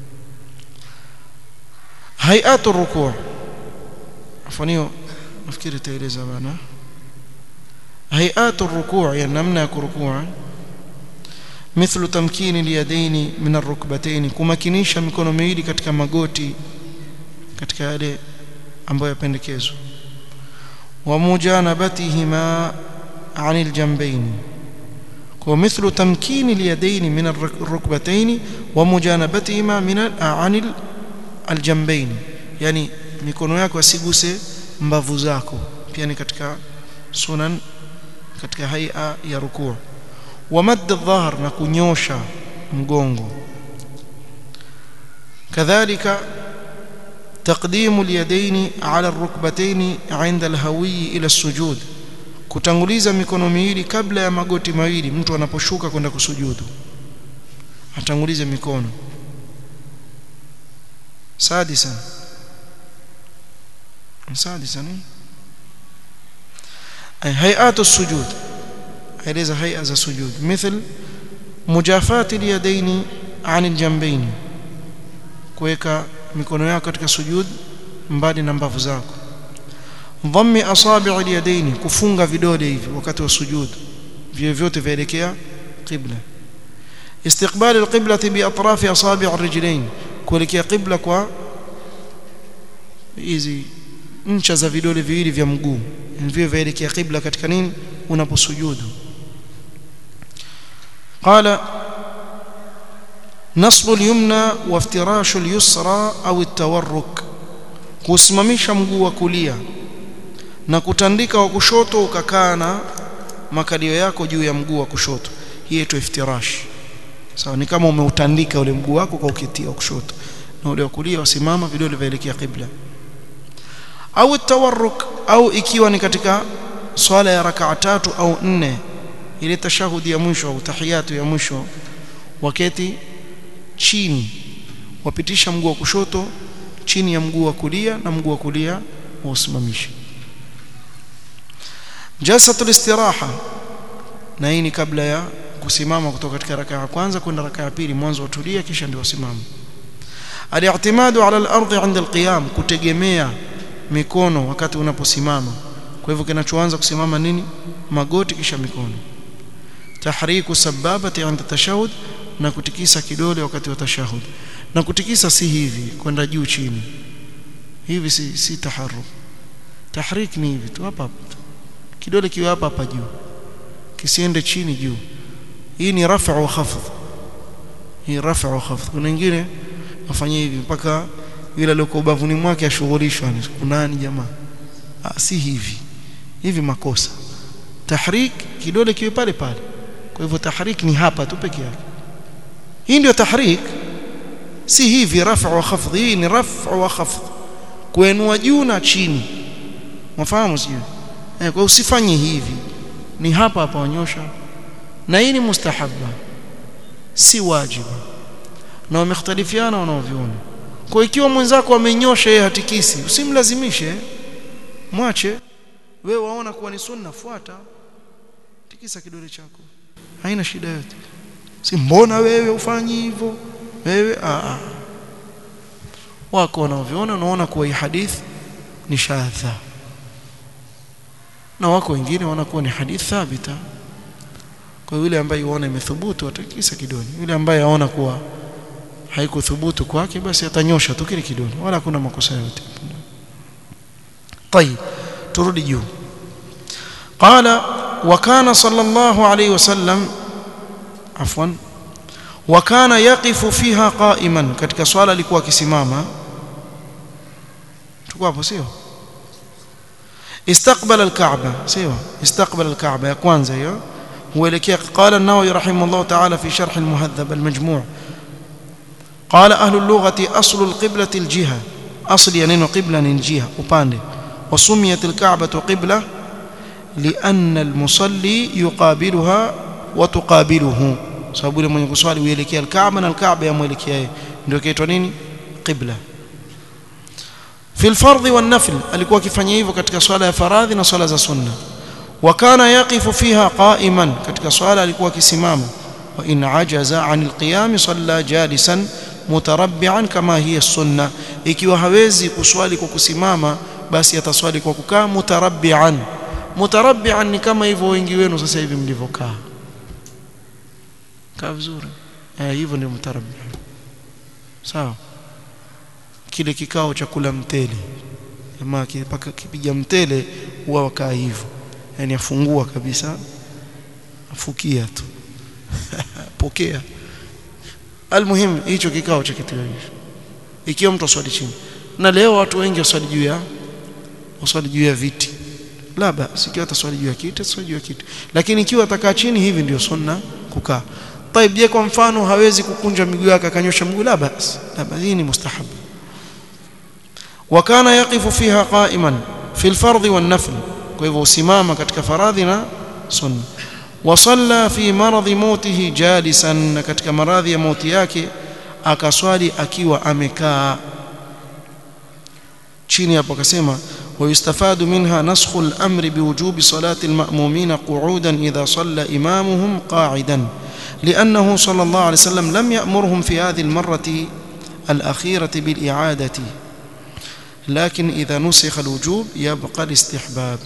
hay'atu ar-ruku' afanio nafikiri taeleza bana hay'atu ar-ruku' ya namna ya kurukua مثل تمكين اليدين من الركبتين kumakinisha mikono miwili katika magoti katika yale ambayo yapendekezwa wa mujanabatihima anil jambayn kwa mithlu tamkini alyadayn min arrukbatayn wa mujanabatihima min anil aljambayn yani mikono yako asiguse mbavu zako pia ni katika sunan katika haia ya rukuu wa madd adh-dhahr na kunyosha mgongo kadhalika تقديم اليدين على الركبتين عند الهوي إلى السجود kutanguliza mikono miwili kabla ya magoti mawili mtu anaposhuka kwenda kusujudu atangulize mikono sadisan sadisan ay hay'atu sujud aeleza hay'a za sujud مثل mujafati liyadaini anil jambaini kuweka mikono yako katika sujud mbali na mbavu zako dhammi asabi' alyadaini kufunga vidole hivi wakati wa sujud vile vyote vielekea qibla استقبال القبلة بأطراف أصابع الرجلين kuelekea qibla kwa hizi ncha za vidole viwili vya mguu vile vielekea qibla katika nini unaposujudu قال نصب اليمنى وافتراش اليسرى أو التورك kusimamisha mguu wa kulia na kutandika wa kushoto ukakaa na makalio yako juu ya mguu wa kushoto hii inaitwa iftirash sawa ni kama umeutandika ule mguu wako kwa ukitia kushoto na ule wa kulia wasimama vidole vielekea qibla au tawarruk au ikiwa ni katika swala ya rakaa tatu au nne ile tashahudi ya mwisho au tahiyatu ya mwisho waketi chini wapitisha mguu wa kushoto chini ya mguu wa kulia na mguu wa kulia wausimamisha jalsatul istiraha na hii ni kabla ya kusimama kutoka katika rakaa ya kwanza kwenda rakaa ya pili mwanzo watulia kisha ndio wasimama al-i'timadu ala al-ardh 'inda al-qiyam kutegemea mikono wakati unaposimama kwa hivyo kinachoanza kusimama nini magoti kisha mikono tahriku sababati 'inda tashahud na kutikisa kidole wakati wa tashahud na kutikisa si hivi kwenda juu chini hivi si, si taharruk tahrik ni hivi tu hapa hapa kidole kiwe hapa hapa juu kisiende chini juu hii ni rafa wa khafd hii rafa wa khafd kuna wengine wafanye hivi mpaka yule aliyoko ubavuni mwake ashughulishwa kunani jamaa ah, si hivi hivi makosa tahrik kidole kiwe pale pale kwa hivyo tahrik ni hapa tu peke yake hii ndio tahrik si hivi rafa wa khafd hii ni rafa wa khafd kuenua juu na chini mfahamu sio eh, kwa usifanye hivi ni hapa hapa wanyosha na hii ni mustahabba si wajibu na wamekhtalifiana wanaoviona kwa ikiwa mwenzako amenyosha yeye hatikisi usimlazimishe mwache wewe waona kuwa ni sunna fuata tikisa kidole chako haina shida yote si mbona wewe ufanyi hivyo wewe a a wako wanaoviona unaona kuwa hii hadithi ni shadha na wako wengine wanakuwa ni hadithi thabita kwa yule ambaye yuona imethubutu atakisa kidole yule ambaye aona kuwa haikuthubutu kwake basi atanyosha tu kile kidole wala hakuna makosa yote طيب turudi juu قال وكان صلى الله عليه وسلم عفوا وكان يقف فيها قائما katika swala alikuwa akisimama tuko hapo sio استقبل الكعبة سيوا استقبل الكعبة يا كwanza hiyo huelekea قال النووي رحمه الله تعالى في شرح المهذب المجموع قال أهل اللغة أصل القبلة الجهة أصل يعني قبلة الجهة upande وسميت الكعبة قبلة لأن المصلي يقابلها وتقابله sababu ile mwenye kuswali huelekea al-Kaaba na al-Kaaba yamuelekea yeye ndio kaitwa nini qibla fi al-fardh wan-nafl alikuwa akifanya hivyo katika swala ya faradhi na swala za sunna wa kana yaqifu fiha qa'iman katika swala alikuwa akisimama wa in ajaza 'an al-qiyam salla jalisan mutarabbi'an kama hiya sunna ikiwa hawezi kuswali kwa kusimama basi ataswali kwa kukaa mutarabbi'an mutarabbi'an ni kama hivyo wengi wenu sasa hivi mlivyokaa kaa vizuri eh hivyo ndio mutarabbi sawa kile kikao cha kula mtele jamaa paka kipiga mtele huwa wakaa hivyo yani afungua kabisa afukia tu pokea almuhim hicho kikao cha kitu hicho ikiwa mtu aswali chini na leo watu wengi waswali juu ya waswali juu ya viti la basi ikiwa ataswali juu ya kiti ataswali juu ya kiti lakini ikiwa atakaa chini hivi ndio sunna kukaa طيب je kwa mfano hawezi kukunja miguu yake akanyosha mguu la basi la basi hii ni mustahab وكان يقف فيها قائما في الفرض والنفل kwa hivyo usimama katika faradhi na sunna وصلى في مرض موته جالسا katika maradhi ya mauti yake akaswali akiwa amekaa chini hapo akasema ويستفاد منها نسخ الأمر بوجوب صلاة المأمومين قعودا إذا صلى إمامهم قاعدا لأنه صلى الله عليه وسلم لم يأمرهم في هذه المرة الأخيرة بالإعادة لكن إذا نسخ الوجوب يبقى الاستحباب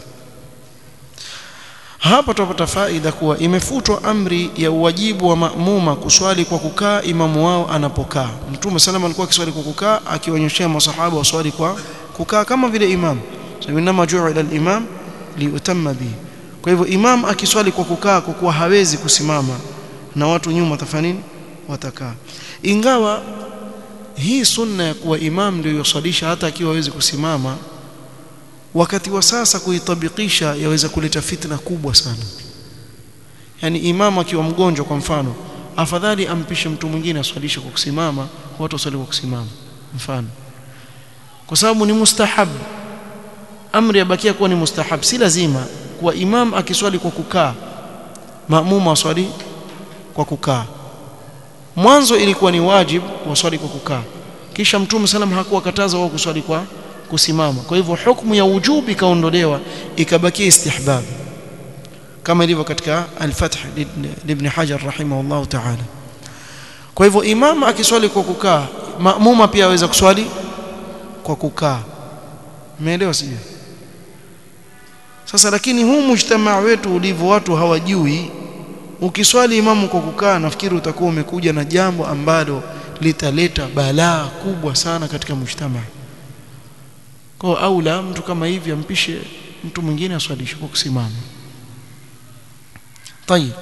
hapa tutapata faida kuwa imefutwa amri ya uwajibu wa maamuma kuswali kwa kukaa imamu wao anapokaa mtume salama alikuwa akiswali kwa kukaa akionyeshea masahaba waswali kwa kukaa kama vile imam sabinama ju'ila al-imam liutamma bihi kwa hivyo imam akiswali kwa kukaa kwa kuwa hawezi kusimama na watu nyuma watafanya nini watakaa ingawa hii sunna ya kuwa imam ndio yoswalisha hata akiwa hawezi kusimama wakati wa sasa kuitabikisha yaweza kuleta fitna kubwa sana yani imamu akiwa mgonjwa kwa mfano afadhali ampishe mtu mwingine aswalishe kwa kusimama watu waswali kwa kusimama mfano kwa sababu ni mustahab amri yabakia kuwa ni mustahab si lazima kuwa imam akiswali kwa kukaa maamuma waswali kwa kukaa mwanzo ilikuwa ni wajib waswali kwa kukaa kisha mtume salam hakuwa kataza wao kuswali kwa kusimama kwa hivyo hukumu ya wujubi ikaondolewa ikabakia istihbab kama ilivyo katika al-Fath ibn Hajar rahimahullah ta'ala kwa hivyo imam akiswali kwa kukaa maamuma pia aweza kuswali kwa kukaa umeelewa sio sasa lakini huu mujtamaa wetu ulivyo watu hawajui ukiswali imamu kwa kukaa nafikiri utakuwa umekuja na jambo ambalo litaleta balaa kubwa sana katika mujtamaa kwa aula mtu kama hivi ampishe mtu mwingine aswalishe kwa kusimama طيب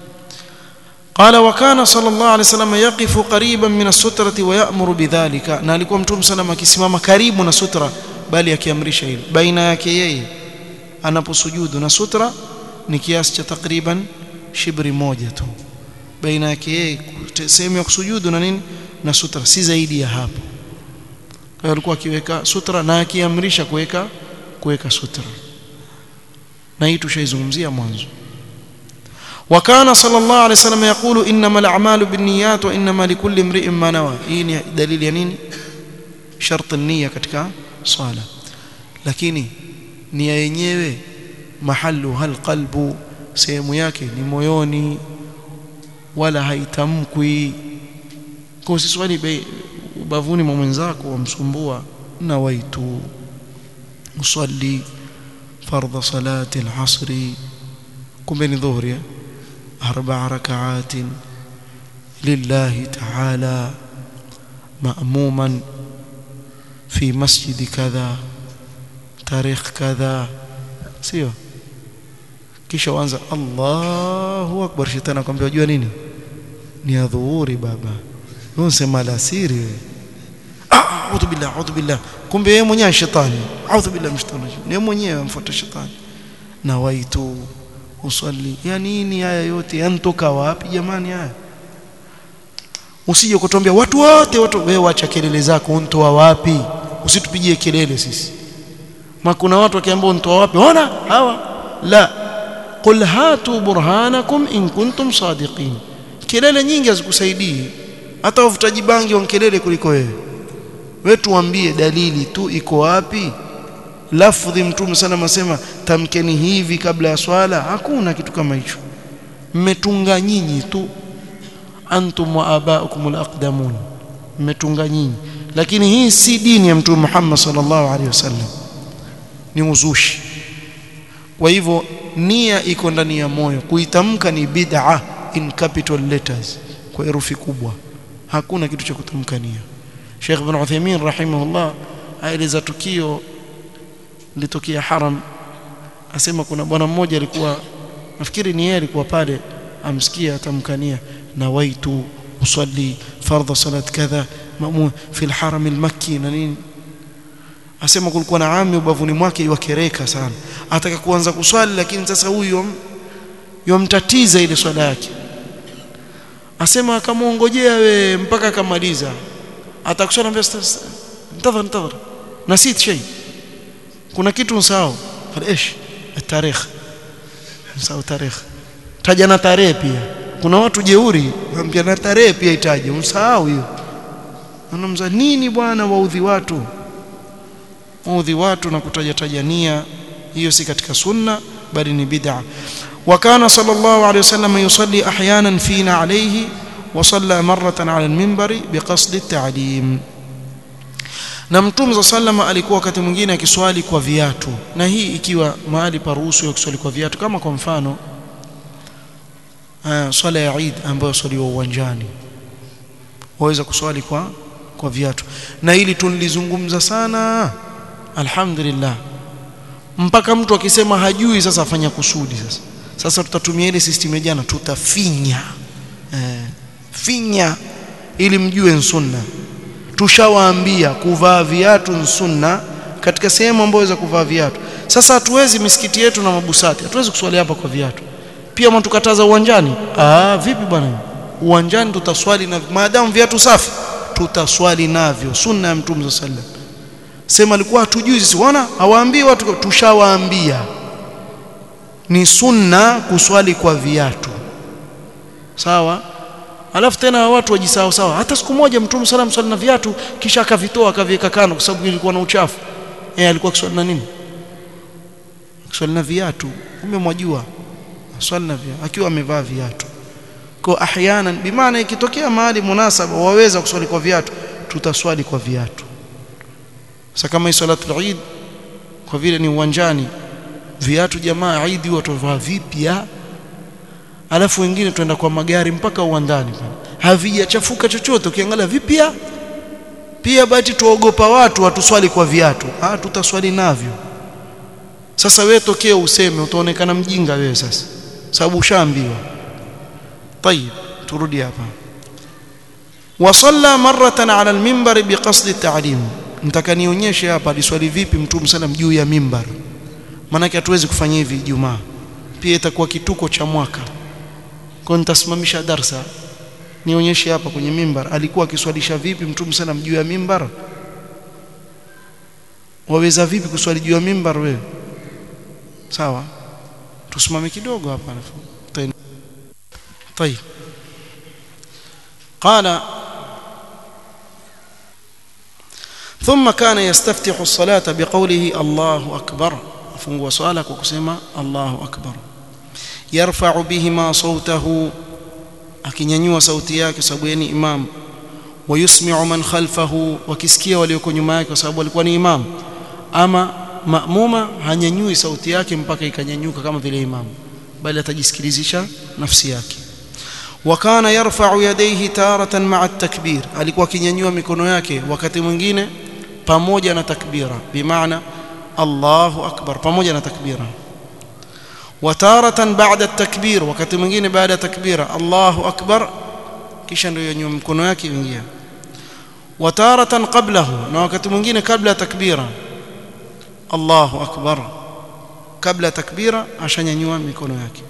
قال وكان صلى الله عليه وسلم يقف قريبا من السترة ويأمر بذلك na alikuwa mtume sallam akisimama karibu na sutra bali akiamrisha hilo baina yake yeye anaposujudu na sutra ni kiasi cha takriban shibri moja tu baina yake yeye sehemu ya kusujudu na nini na sutra si zaidi ya hapo kwa hiyo alikuwa akiweka sutra na akiamrisha kuweka kuweka sutra na hii tushaizungumzia mwanzo وكان صلى الله عليه وسلم يقول انما الاعمال بالنيات وانما لكل امرئ ما نوى hii ni dalili ya nini sharti nia katika swala lakini nia yenyewe mahalu hal qalbu sehemu yake ni moyoni wala haitamkwi kwa usiswali ubavuni mwa mwenzako wamsumbua na waitu usalli fardha salati al-asri kumbe ni dhuhri arba rak'at lillahi ta'ala ma'muman fi masjid kadha tarikh kadha sio kisha uanza Allahu akbar shetani akwambia unajua nini ni adhuhuri baba wewe unasema alasiri wewe a'udhu billah a'udhu billah kumbe yeye mwenyewe shetani a'udhu billah mshtani ni mwenyewe amfuata shetani na waitu usali ya nini haya yote yanatoka wapi jamani haya usije kutuambia watu wote watu wewe acha kelele zako untoa wapi usitupigie kelele sisi ma kuna watu wakiambia untoa wapi ona hawa la qul hatu burhanakum in kuntum sadiqin kelele nyingi hazikusaidii hata wavutaji bangi wankelele kuliko wewe wewe tuambie dalili tu iko wapi lafdhi mtume sana masema tamkeni hivi kabla ya swala hakuna kitu kama hicho mmetunga nyinyi tu antum wa abaukum alaqdamun mmetunga nyinyi lakini hii si dini ya mtume Muhammad sallallahu alaihi wasallam ni uzushi kwa hivyo nia iko ndani ya moyo kuitamka ni bid'a in capital letters kwa herufi kubwa hakuna kitu cha kutamka nia Sheikh Ibn Uthaymeen rahimahullah aeleza tukio litokea haram asema kuna bwana mmoja alikuwa nafikiri ni yeye alikuwa pale amsikia atamkania nawaitu usalli fardha salat kadha mamu fi alharam almakki na nini asema kulikuwa na ami ubavuni mwake iwakereka sana ataka kuanza kuswali lakini sasa huyu yomtatiza ile swala yake asema akamuongojea we mpaka akamaliza atakuswali ambia ntadhar ntadhar nasit shay kuna kitu msahau ايش التاريخ msahau tarikh taja na tarehe pia kuna watu jeuri ambia na tarehe pia itaje msahau hiyo anamza nini bwana waudhi watu waudhi watu na kutaja tajania hiyo si katika sunna bali ni bid'a وكان صلى الله عليه وسلم يصلي احيانا فينا عليه وصلى مره على المنبر بقصد التعليم na mtume za sallama alikuwa wakati mwingine akiswali kwa viatu na hii ikiwa mahali paruhusu ya kuswali kwa viatu kama kwa mfano uh, swala ya Eid ambayo swaliwa uwanjani waweza kuswali kwa kwa viatu na hili tulizungumza sana alhamdulillah mpaka mtu akisema hajui sasa afanya kusudi sasa sasa tutatumia ile system ya jana tutafinya eh, finya ili mjue sunna tushawaambia kuvaa viatu sunna katika sehemu ambayo za kuvaa viatu sasa hatuwezi misikiti yetu na mabusati hatuwezi kuswali hapa kwa viatu pia mtukataza uwanjani ah vipi bwana uwanjani tutaswali na maadamu viatu safi tutaswali navyo sunna ya mtume sallallahu sema alikuwa hatujui sisi wana hawaambii watu tushawaambia ni sunna kuswali kwa viatu sawa alafu tena watu wajisahau sawa hata siku moja mtume sallam swali na viatu kisha akavitoa akaviweka kando kwa sababu ilikuwa na uchafu eh alikuwa kiswali na nini kiswali na viatu kumbe mwajua swali na viatu akiwa amevaa viatu kwa ahyanan bimaana ikitokea mahali munasaba waweza kuswali kwa viatu tutaswali kwa viatu sasa kama hii salatul Eid kwa vile ni uwanjani viatu jamaa Eid watu wavaa vipya alafu wengine tuenda kwa magari mpaka uwandani havijachafuka chochote ukiangalia vipya pia bati tuogopa watu watuswali kwa viatu ah tutaswali navyo sasa wewe tokea useme utaonekana mjinga wewe sasa sababu ushaambiwa طيب turudi hapa wasalla maratan ala alminbar biqasd at-ta'lim nitaka nionyeshe hapa aliswali vipi mtume sallam juu ya mimbar maana hatuwezi kufanya hivi Ijumaa pia itakuwa kituko cha mwaka kwa nitasimamisha darsa nionyeshe hapa kwenye mimbar alikuwa akiswalisha vipi mtume sallam juu ya mimbar waweza vipi kuswali juu ya mimbar wewe sawa tusimame kidogo hapa طيب قال ثم كان يستفتح الصلاة بقوله الله أكبر فنغوا صالك وكسما الله أكبر يرفع بهما صوته akinyanyua sauti yake sababu yeye ni imam wayusmi'u man khalfahu wakisikia walioko nyuma yake kwa sababu alikuwa ni imam ama maamuma hanyanyui sauti yake mpaka ikanyanyuka kama vile imam bali atajisikilizisha nafsi yake wakana yarfa'u yadayhi taratan ma'a at-takbir alikuwa akinyanyua mikono yake wakati mwingine pamoja na takbira bimaana Allahu akbar pamoja na takbira wataratan ba'da at-takbir wakati mwingine baada ya takbira Allahu akbar kisha ndio yanyua mikono yake ingia wataratan qablahu na wakati mwingine kabla ya takbira Allahu akbar kabla takbira ashanyanyua mikono yake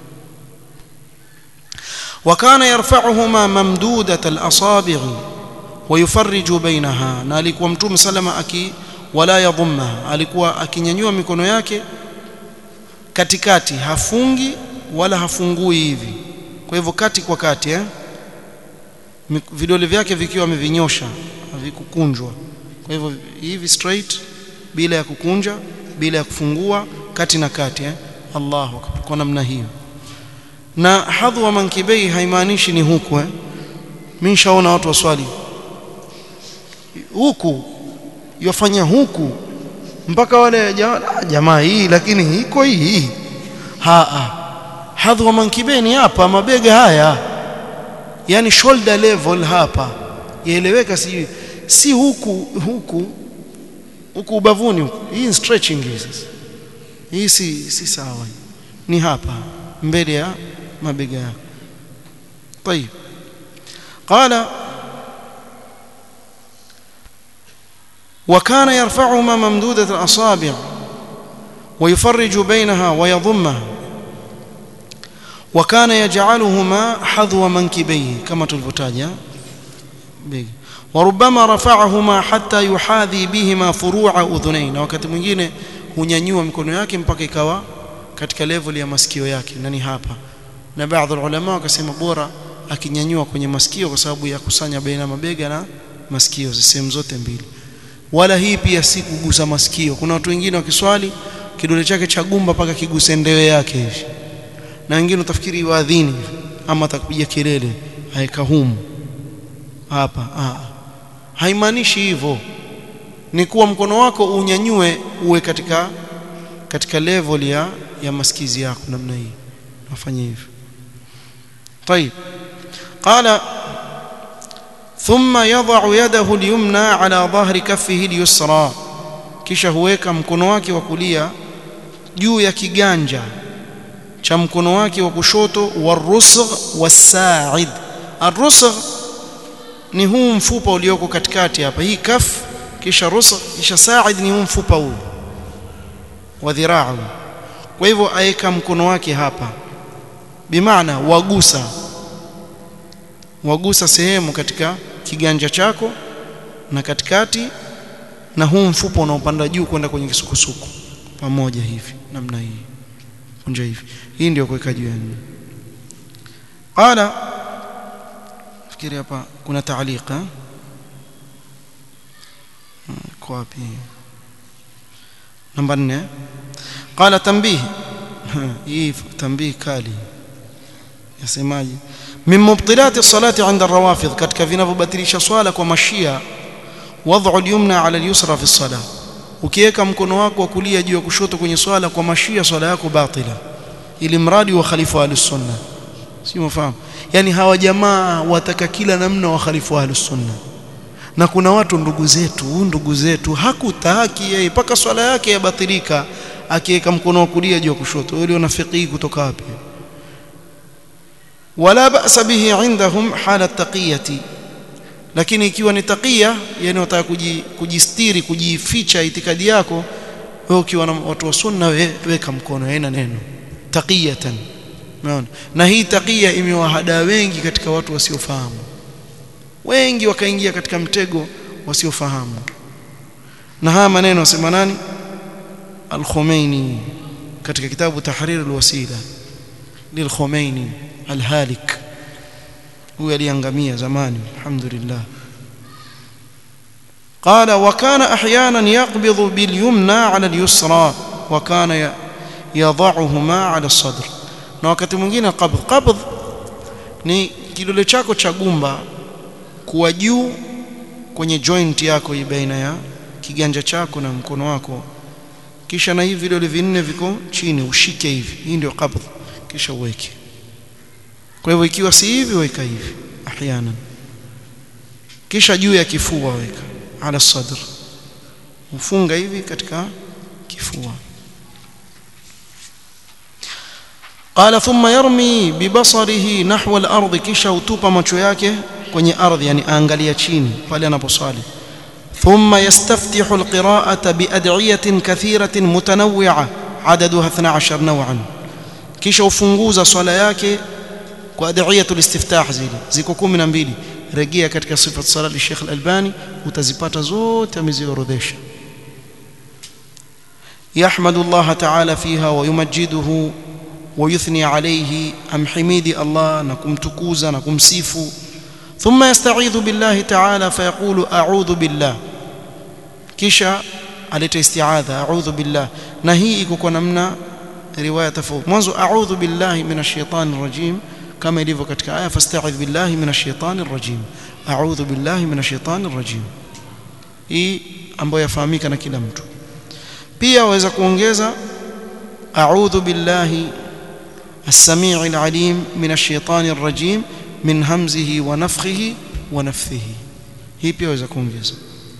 وكان يرفعهما ممدودة الأصابع ويفرج بينها na alikuwa mtume salama aki wala yadhumma alikuwa akinyanyua mikono yake katikati hafungi wala hafungui hivi kwa hivyo kati kwa kati eh vidole vyake vikiwa amevinyosha havikukunjwa kwa hivyo hivi straight bila ya kukunja bila ya kufungua kati na kati eh Allahu akbar kwa namna hiyo na hadhwa mankibei haimaanishi ni huku eh mimi nishaona watu waswali huku yofanya huku mpaka wale jamaa hii lakini iko hii ha ha hadhwa mankibeni hapa mabega haya yani shoulder level hapa yaeleweka si si huku huku huku ubavuni huku hii stretching hii sasa hii si si sawa ni hapa mbele ya mabega yako طيب قال وكان يرفعهما ممدودة الأصابع ويفرج بينها ويضمها وكان يجعلهما حذو منكبيه كما تلفتاجا وربما رفعهما حتى يحاذي بهما فروع أذنين wakati mwingine hunyanyua mikono yake mpaka ikawa katika level ya masikio yake na ni hapa na baadhi ulama wakasema bora akinyanyua kwenye masikio kwa sababu ya kusanya baina mabega na masikio sehemu zote mbili wala hii pia si kugusa masikio kuna watu wengine wakiswali kidole chake cha gumba paka kiguse ndewe yake hivi na wengine utafikiri waadhini ama atakupiga kelele aeka humu hapa ah haimaanishi hivyo ni kuwa mkono wako unyanyue uwe katika katika level ya ya masikizi yako namna hii nafanya hivyo طيب قال ثم يضع يده اليمنى على ظهر كفه اليسرى kisha huweka mkono wake wa kulia juu ya kiganja cha mkono wake wa kushoto warusgh wasaid arusgh ni huu mfupa ulioko katikati hapa hii kaf kisha rusgh kisha said ni huu mfupa huu wa dhiraa kwa hivyo aeka mkono wake hapa bimaana wagusa wagusa sehemu katika kiganja chako na katikati na huu mfupa unaopanda juu kwenda kwenye kisukusuku pamoja hivi namna hii kunja hivi hii ndio kuweka juu yani qala fikiri hapa kuna taalika kwa wapi namba 4 qala tanbih hii tanbih kali yasemaje min mubtilati salati 'inda ar-rawafidh katika vinavyobatilisha swala kwa mashia wad'u al-yumna 'ala al-yusra fi as-salah ukiweka mkono wako wa kulia juu ya kushoto kwenye swala kwa mashia swala yako batila ili mradi wa khalifa ahlus-sunna si mfahamu yani hawa jamaa wataka kila namna wa khalifa ahlus-sunna na kuna watu ndugu zetu ndugu zetu hakutaki yeye mpaka swala yake yabatilika akiweka mkono wa kulia juu ya kushoto wewe una fiqhi kutoka wapi wala ba'sa bihi indahum hala taqiyati lakini ikiwa ni taqiya yani unataka kujistiri kujificha itikadi yako wewe ukiwa na watu wa sunna wewe weka mkono haina neno taqiyatan umeona na hii taqiya imewahada wengi katika watu wasiofahamu wengi wakaingia katika mtego wasiofahamu na haya maneno wasema nani al-Khomeini katika kitabu Tahrir al-Wasila lil-Khomeini al-Halik huyu aliangamia zamani alhamdulillah قال وكان احيانا يقبض باليمنى على اليسرى وكان يضعهما على الصدر na wakati mwingine qabd qabd ni kidole chako cha gumba kuwa juu kwenye joint yako hii baina ya kiganja chako na mkono wako kisha na hivi vidole vinne viko chini ushike hivi hii ndio qabd kisha uweke kwa hivyo ikiwa si hivi weka hivi ahyana kisha juu ya kifua weka ala sadr ufunga hivi katika kifua قال ثم يرمي ببصره نحو الارض kisha utupa macho yake kwenye ardhi yani aangalia chini pale anaposwali ثم يستفتح القراءة بأدعية كثيرة متنوعة عددها 12 نوعا kisha ufunguza swala yake kwa adhiyatul istiftah zile ziko 12 rejea katika sifat sala ya Sheikh Al-Albani utazipata zote ameziorodhesha يحمد الله تعالى فيها ويمجده ويثني عليه أم حميد الله نكم تكوزا نكم سيفو ثم يستعيذ بالله تعالى فيقول أعوذ بالله كيشا aleta isti'adha a'udhu billah na hii iko kwa namna riwaya tofauti mwanzo a'udhu billahi minash shaitani rajim kama ilivyo katika aya fasta'idh billahi minash shaitani rajim a'udhu billahi minash shaitani rajim hii ambayo yafahamika na kila mtu pia waweza kuongeza a'udhu billahi السميع العليم من الشيطان الرجيم من همزه ونفخه ونفثه هي pia waweza kuongeza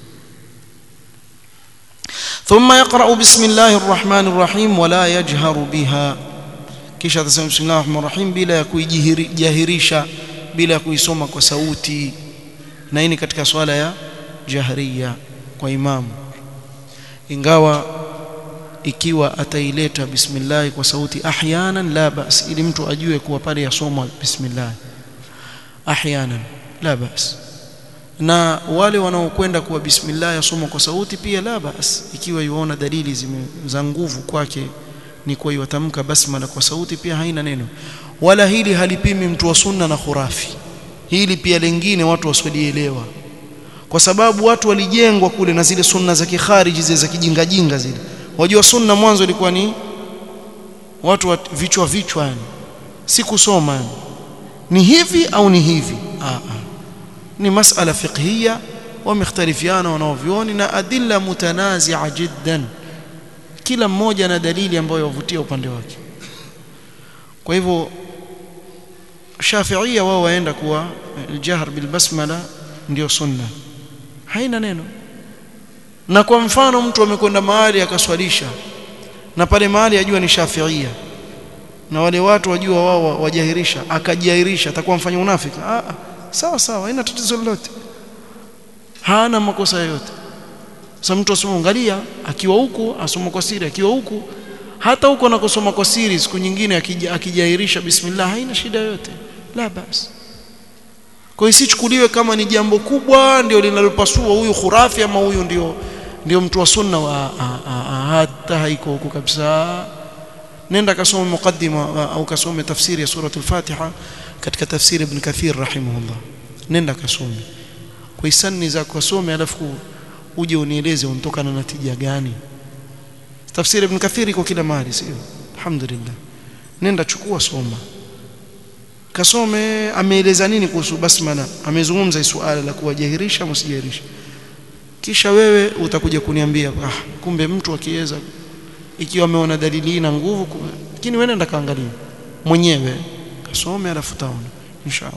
ثم يقرأ بسم الله الرحمن الرحيم ولا يجهر بها kisha atasema bismillahir rahmanir rahim bila ya kuijahirisha bila ya kuisoma kwa sauti na hii ni katika swala ya jahriya kwa imamu ingawa ikiwa ataileta bismillah kwa sauti ahyanan la bas ili mtu ajue kuwa pale yasomwa bismillah ahyanan la bas na wale wanaokwenda kuwa bismillah yasomwa kwa sauti pia la bas ikiwa yuona dalili za nguvu kwake ni kwa yatamka basmala kwa sauti pia haina neno wala hili halipimi mtu wa sunna na khurafi hili pia lingine watu wasielewa kwa sababu watu walijengwa kule na zile sunna za kikhariji zile za kijinga jinga zile wajua sunna mwanzo ilikuwa ni watu wa vichwa vichwa yani si kusoma ni hivi au ni hivi ah, ah. ni masala fiqhiyya wamekhtalifiana wanaovioni na adilla mutanazia jiddan kila mmoja na dalili ambayo yavutia upande wake kwa hivyo Shafi'ia wao waenda kuwa aljahr bil basmala ndio sunna haina neno na kwa mfano mtu amekwenda mahali akaswalisha na pale mahali ajua ni Shafi'ia na wale watu wajua wao wajahirisha akajiahirisha atakuwa mfanya unafiki ah sawa sawa haina tatizo lolote hana makosa yoyote sasa mtu asoma angalia akiwa huku asoma kwa siri akiwa huku hata huko anakosoma kwa siri siku nyingine akijahirisha bismillah haina shida yoyote la basi kwa hiyo isichukuliwe kama ni jambo kubwa ndio linalopasua huyu khurafi ama huyu ndio ndio mtu wa sunna wa a, a, a, hata haiko huko kabisa nenda kasome mukaddima au kasome tafsiri ya surah al-Fatiha katika tafsiri ibn Kathir rahimahullah nenda kasome kwa hisani za kusome alafu uje unieleze unatoka na natija gani tafsiri ibn Kathir iko kila mahali sio alhamdulillah nenda chukua soma kasome ameeleza nini kuhusu basmala amezungumza suala la kuwajahirisha msijahirisha kisha wewe utakuja kuniambia ah kumbe mtu akiweza ikiwa ameona dalili na nguvu lakini wewe nenda kaangalia mwenyewe kasome alafu taona inshallah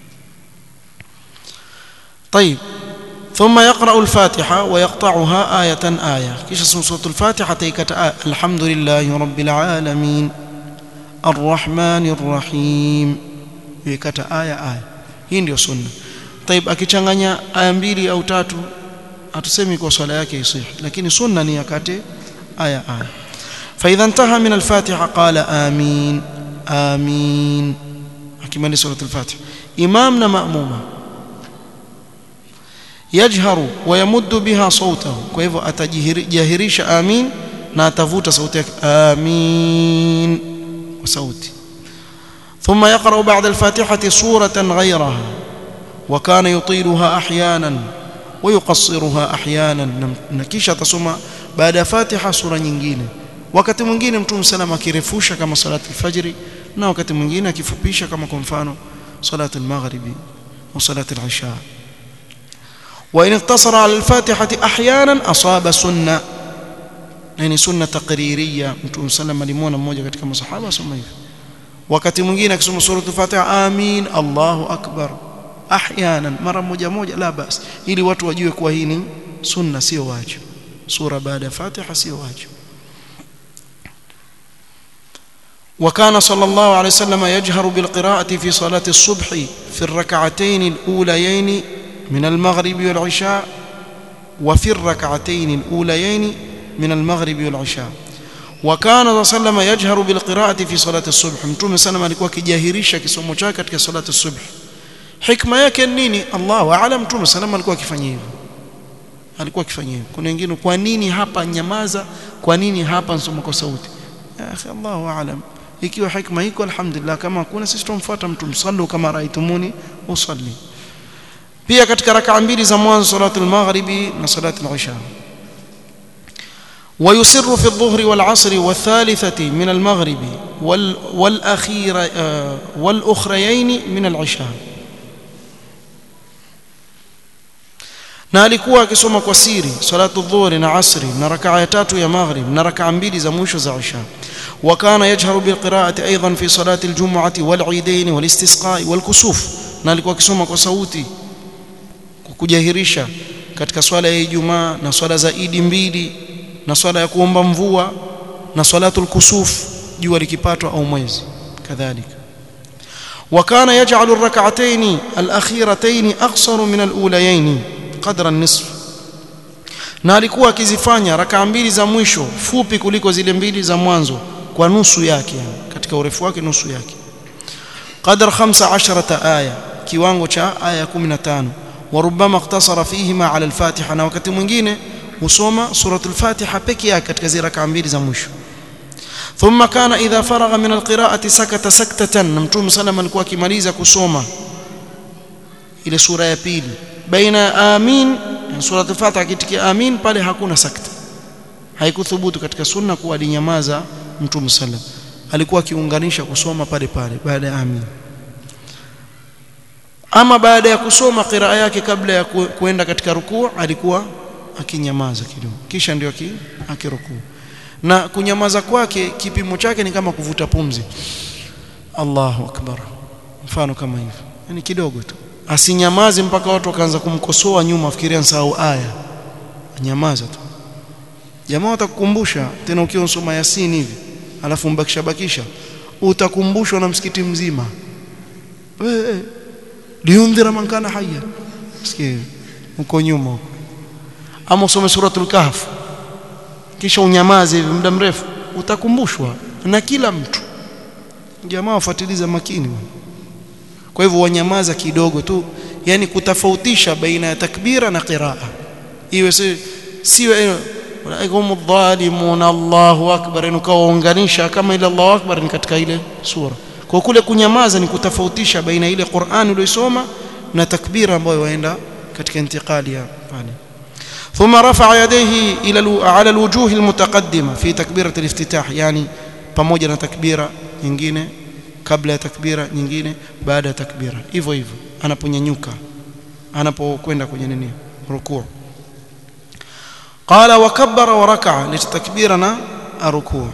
طيب ثم يقرأ الفاتحة ويقطعها آية آية كيش اسم سورة الفاتحة تيكت آية الحمد لله رب العالمين الرحمن الرحيم يكت آية آية hii ndio sunna طيب akichanganya aya mbili au tatu hatusemi kwa swala yake isih lakini sunna ni yakate aya aya فإذا انتهى من الفاتحة قال آمين آمين akimaliza سورة الفاتحة إمامنا مأمومة يجهر ويمد بها صوته kwa hivyo atajihirisha amin na atavuta sauti yake amin kwa sauti ثم يقرأ بعد الفاتحة سورة غيرها وكان يطيلها أحيانا ويقصرها أحيانا نكيشة تصوم بعد فاتحة سورة nyingine wakati mwingine mtume salama akirefusha kama salati alfajri na wakati mwingine akifupisha kama kwa mfano salati almaghribi au salati alisha وإن اقتصر على الفاتحة أحيانا أصاب سنة يعني سنة تقريرية mtume salama alimuona mmoja katika masahaba asoma hivyo wakati mwingine akisoma suratul fatiha amin Allahu akbar ahyanan mara moja moja la bas ili watu wajue kuwa hii ni sunna sio wajibu sura baada ya fatiha sio wajibu وكان صلى الله عليه وسلم يجهر بالقراءة في صلاة الصبح في الركعتين الأوليين من المغرب والعشاء وفي الركعتين الأوليين من المغرب والعشاء وكان صلى الله عليه وسلم يجهر بالقراءة في صلاة الصبح متوم سلم alikuwa kijahirisha kisomo chake katika salati الصبح hikma yake nini Allah aalam mtume sallam alikuwa akifanya hivyo alikuwa akifanya hivyo kuna wengine kwa nini hapa nyamaza kwa nini hapa nsoma kwa sauti ya akhi Allahu aalam ikiwa hikma iko alhamdulillah kama kuna sisi tumfuata mtume sallu kama raitumuni usalli pia katika rakaa mbili za mwanzo salatu al-maghribi na salatu al-isha ويسر في الظهر والعصر والثالثة من المغرب وال والأخير والأخريين من العشاء na alikuwa akisoma kwa siri salatu dhuhri na asri na rakaa ya tatu ya maghrib na rakaa mbili za mwisho za isha وكان يجهر بالقراءة أيضا في صلاة الجمعة والعيدين والاستسقاء والكسوف na alikuwa akisoma kwa sauti kujahirisha katika swala ya Ijumaa na swala za Idi mbili na swala ya kuomba mvua na salatul kusuf jua likipatwa au mwezi kadhalika وكان يجعل الركعتين الأخيرتين أقصر من الأوليين قدر النصف na alikuwa akizifanya rakaa mbili za mwisho fupi kuliko zile mbili za mwanzo kwa nusu yake katika urefu wake nusu yake qadar 15 aya kiwango cha aya 15 وربما اقتصر فيهما على الفاتحه na wakati mwingine husoma suratul fatiha peke yake katika zile rakaa mbili za mwisho ثم كان اذا فرغ من القراءه سكت سكته mtume sallam alikuwa akimaliza kusoma ile sura ya pili baina amin suratul fatiha kitikia amin pale hakuna sakta haikuthubutu katika sunna kuwa alinyamaza mtume sallam alikuwa akiunganisha kusoma pale pale baada ya amin ama baada ya kusoma qiraa yake kabla ya kuenda katika rukuu alikuwa akinyamaza kidogo kisha ndio akirukuu na kunyamaza kwake kipimo chake ni kama kuvuta pumzi Allahu akbar mfano kama hivyo yani kidogo tu asinyamaze mpaka watu wakaanza kumkosoa nyuma afikiria nsahau aya nyamaza tu jamaa watakukumbusha tena ukiwa unasoma Yasin hivi alafu mbakisha bakisha utakumbushwa na msikiti mzima eh liundhira man kana hayya sikia uko nyuma huko ama usome suratul kahf kisha unyamaze hivi muda mrefu utakumbushwa na kila mtu jamaa wafuatiliza makini kwa hivyo wanyamaza kidogo tu yani kutofautisha baina ya takbira na qiraa iwe si siwe ulaikum dhalimun Allahu akbar nukaunganisha kama ile Allahu akbar ni katika ile sura kwa kule kunyamaza ni kutofautisha baina ile Qur'an uliyosoma na takbira ambayo waenda katika intiqali ya pale ثم رفع يديه الى على الوجوه المتقدمه في تكبيره الافتتاح يعني pamoja na takbira nyingine kabla ya takbira nyingine baada ya takbira hivyo hivyo anaponyanyuka anapokwenda kwenye nini rukuu qala wa kabbara wa raka'a litakbirana arukuu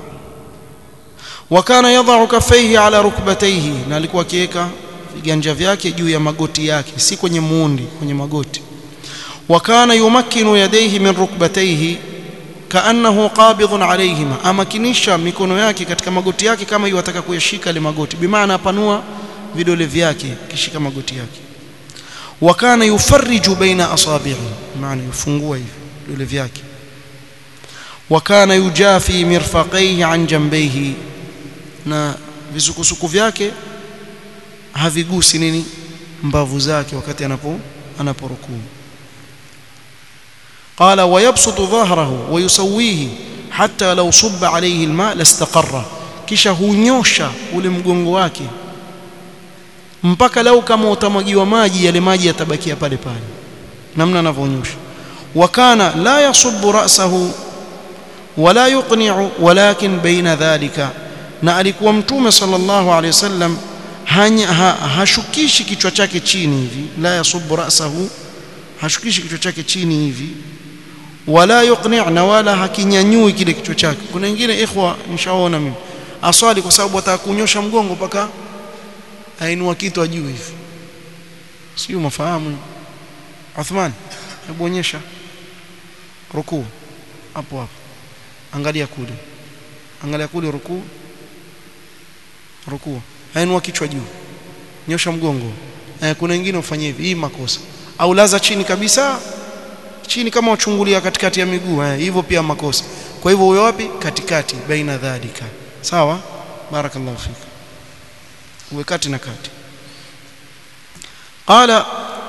وكان يضع كفيه على ركبتيه na alikuwa akiweka viganja vyake juu ya magoti yake si kwenye muundi kwenye magoti وكان يمكن يديه من ركبتيه كانه قابض عليهما amakinisha mikono yake katika magoti yake kama yataka kuyashika ile magoti bimaana apanua vidole vyake kishika magoti yake وكان يفرج بين اصابعه maana yufungua hivi vidole vyake وكان يجافي مرفقيه عن جنبيه na visukusuku vyake havigusi nini mbavu zake wakati anapo anaporukuu قال ويبسط ظهره ويسويه حتى لو صب عليه الماء لاستقر kisha hunyosha ule mgongo wake mpaka lau kama utamwagiwa maji yale maji yatabakia pale pale namna anavyonyosha wakana la yasubbu ra'sahu wala yuqni'u walakin baina dhalika na alikuwa mtume sallallahu alayhi wasallam hashukishi kichwa chake chini hivi la yasubbu ra'sahu hashukishi kichwa chake chini hivi wala yuqni' na wala hakinyanyui kile kichwa chake kuna wengine ikhwa nishaona mimi aswali kwa sababu atakunyosha mgongo mpaka ainua kitu juu hivi sio mafahamu Uthman hebu onyesha rukuu hapo hapo angalia kule angalia kule rukuu rukuu ainua kichwa juu nyosha mgongo eh, kuna wengine ufanye hivi hii makosa au laza chini kabisa chini kama uchungulia katikati ya miguu eh, hivyo pia makosa kwa hivyo huyo wapi katikati baina dhalika sawa barakallahu fik uwe kati na kati qala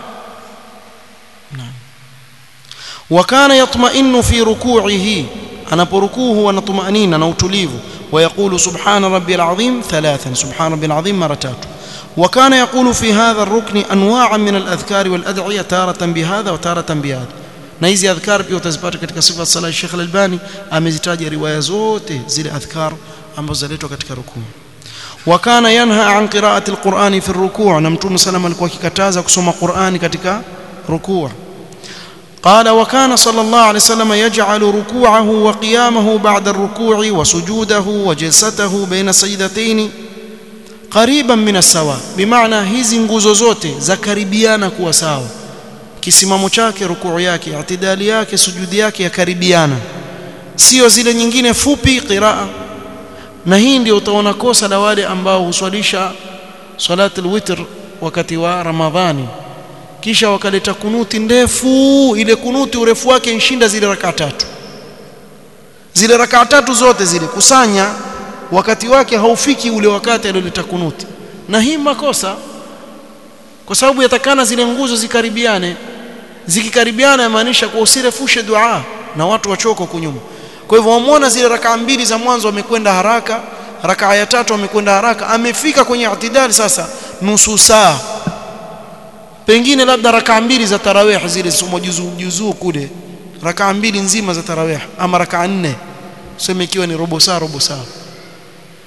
naam وكان يطمئن في ركوعه anaporukuu huwa na tumanina na utulivu ويقول سبحان ربي العظيم ثلاثا سبحان ربي العظيم مرة تاتو وكان يقول في هذا الركن انواعا من الاذكار والادعيه تاره بهذا وتاره بهذا na hizi adhkar pia utazipata katika sifa sala Sheikh Al-Albani amezitaja riwaya zote zile adhkar ambazo zaletwa katika rukuu wakana yanha an qira'ati al-Qur'ani fi ar-ruku' na mtume sallam alikuwa akikataza kusoma Qur'ani katika rukuu قال وكان صلى الله عليه وسلم يجعل ركوعه وقيامه بعد الركوع وسجوده وجلسته بين سجدتين قريبا من السواء بمعنى hizi nguzo zote za karibiana kuwa sawa kisimamo chake rukuu yake itidali yake sujudi yake yakaribiana sio zile nyingine fupi qiraa na hii ndio utaona kosa la wale ambao huswalisha salatul witr wakati wa ramadhani kisha wakaleta kunuti ndefu ile kunuti urefu wake inshinda zile rakaa tatu zile rakaa tatu zote zile kusanya wakati wake haufiki ule wakati alioleta kunuti na hii makosa kwa sababu yatakana zile nguzo zikaribiane zikikaribiana yamaanisha kwa usirefushe dua na watu wachoko kunyuma kwa hivyo wamuona zile rakaa mbili za mwanzo wamekwenda haraka rakaa ya tatu wamekwenda haraka amefika kwenye itidali sasa nusu saa pengine labda rakaa mbili za tarawih zile somo juzuu juzuu kule rakaa mbili nzima za tarawih ama rakaa nne useme ikiwa ni robo saa robo saa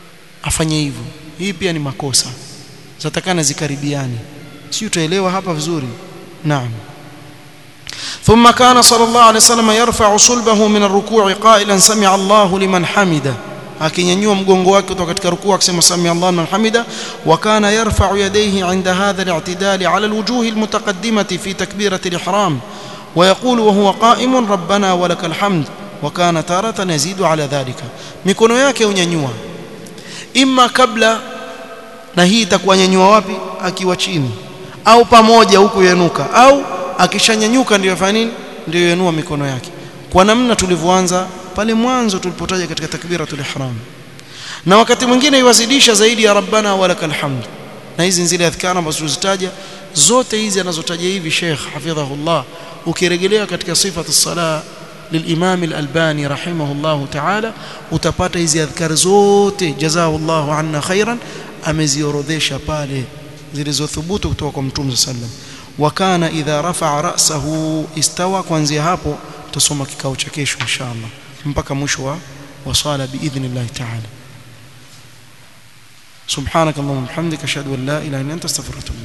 afanye hivyo hii pia ni makosa zatakana zikaribiani si utaelewa hapa vizuri naam ثم كان صلى الله عليه وسلم يرفع صلبه من الركوع قائلا سمع الله لمن حمده akinyanyua mgongo wake kutoka katika rukuu akisema sami Allah liman hamida wa kana yarfa'u yadayhi 'inda hadha al-i'tidal 'ala al-wujuh al-mutaqaddimati fi takbirati al-ihram wa yaqulu wa huwa qa'imun rabbana wa lakal hamd wa kana taratan yazidu 'ala dhalika mikono yake unyanyua imma kabla na hii itakuwa nyanyua wapi akiwa chini au pamoja huku yanuka au akishanyanyuka ndio yafanya nini ndio yanua mikono yake kwa namna tulivyoanza pale mwanzo tulipotaja katika takbiratul ihram na wakati mwingine iwazidisha zaidi ya rabbana walakal hamd na hizi zile adhkara ambazo tulizitaja zote hizi anazotaja hivi Sheikh hafidhahullah ukirejelea katika sifatu sala للإمام الألباني رحمه الله تعالى utapata hizi adhkar zote jazakallahu anna khairan ameziorodhesha pale zilizothubutu kutoka kwa mtume sallam wakana idha rafa'a ra'sahu istawa kuanzia hapo tutasoma kikao cha kesho inshallah mpaka mwisho wa wa swala biidhnillah ta'ala subhanakallahumma wa bihamdika ashhadu an la ilaha illa anta astaghfiruka wa atubu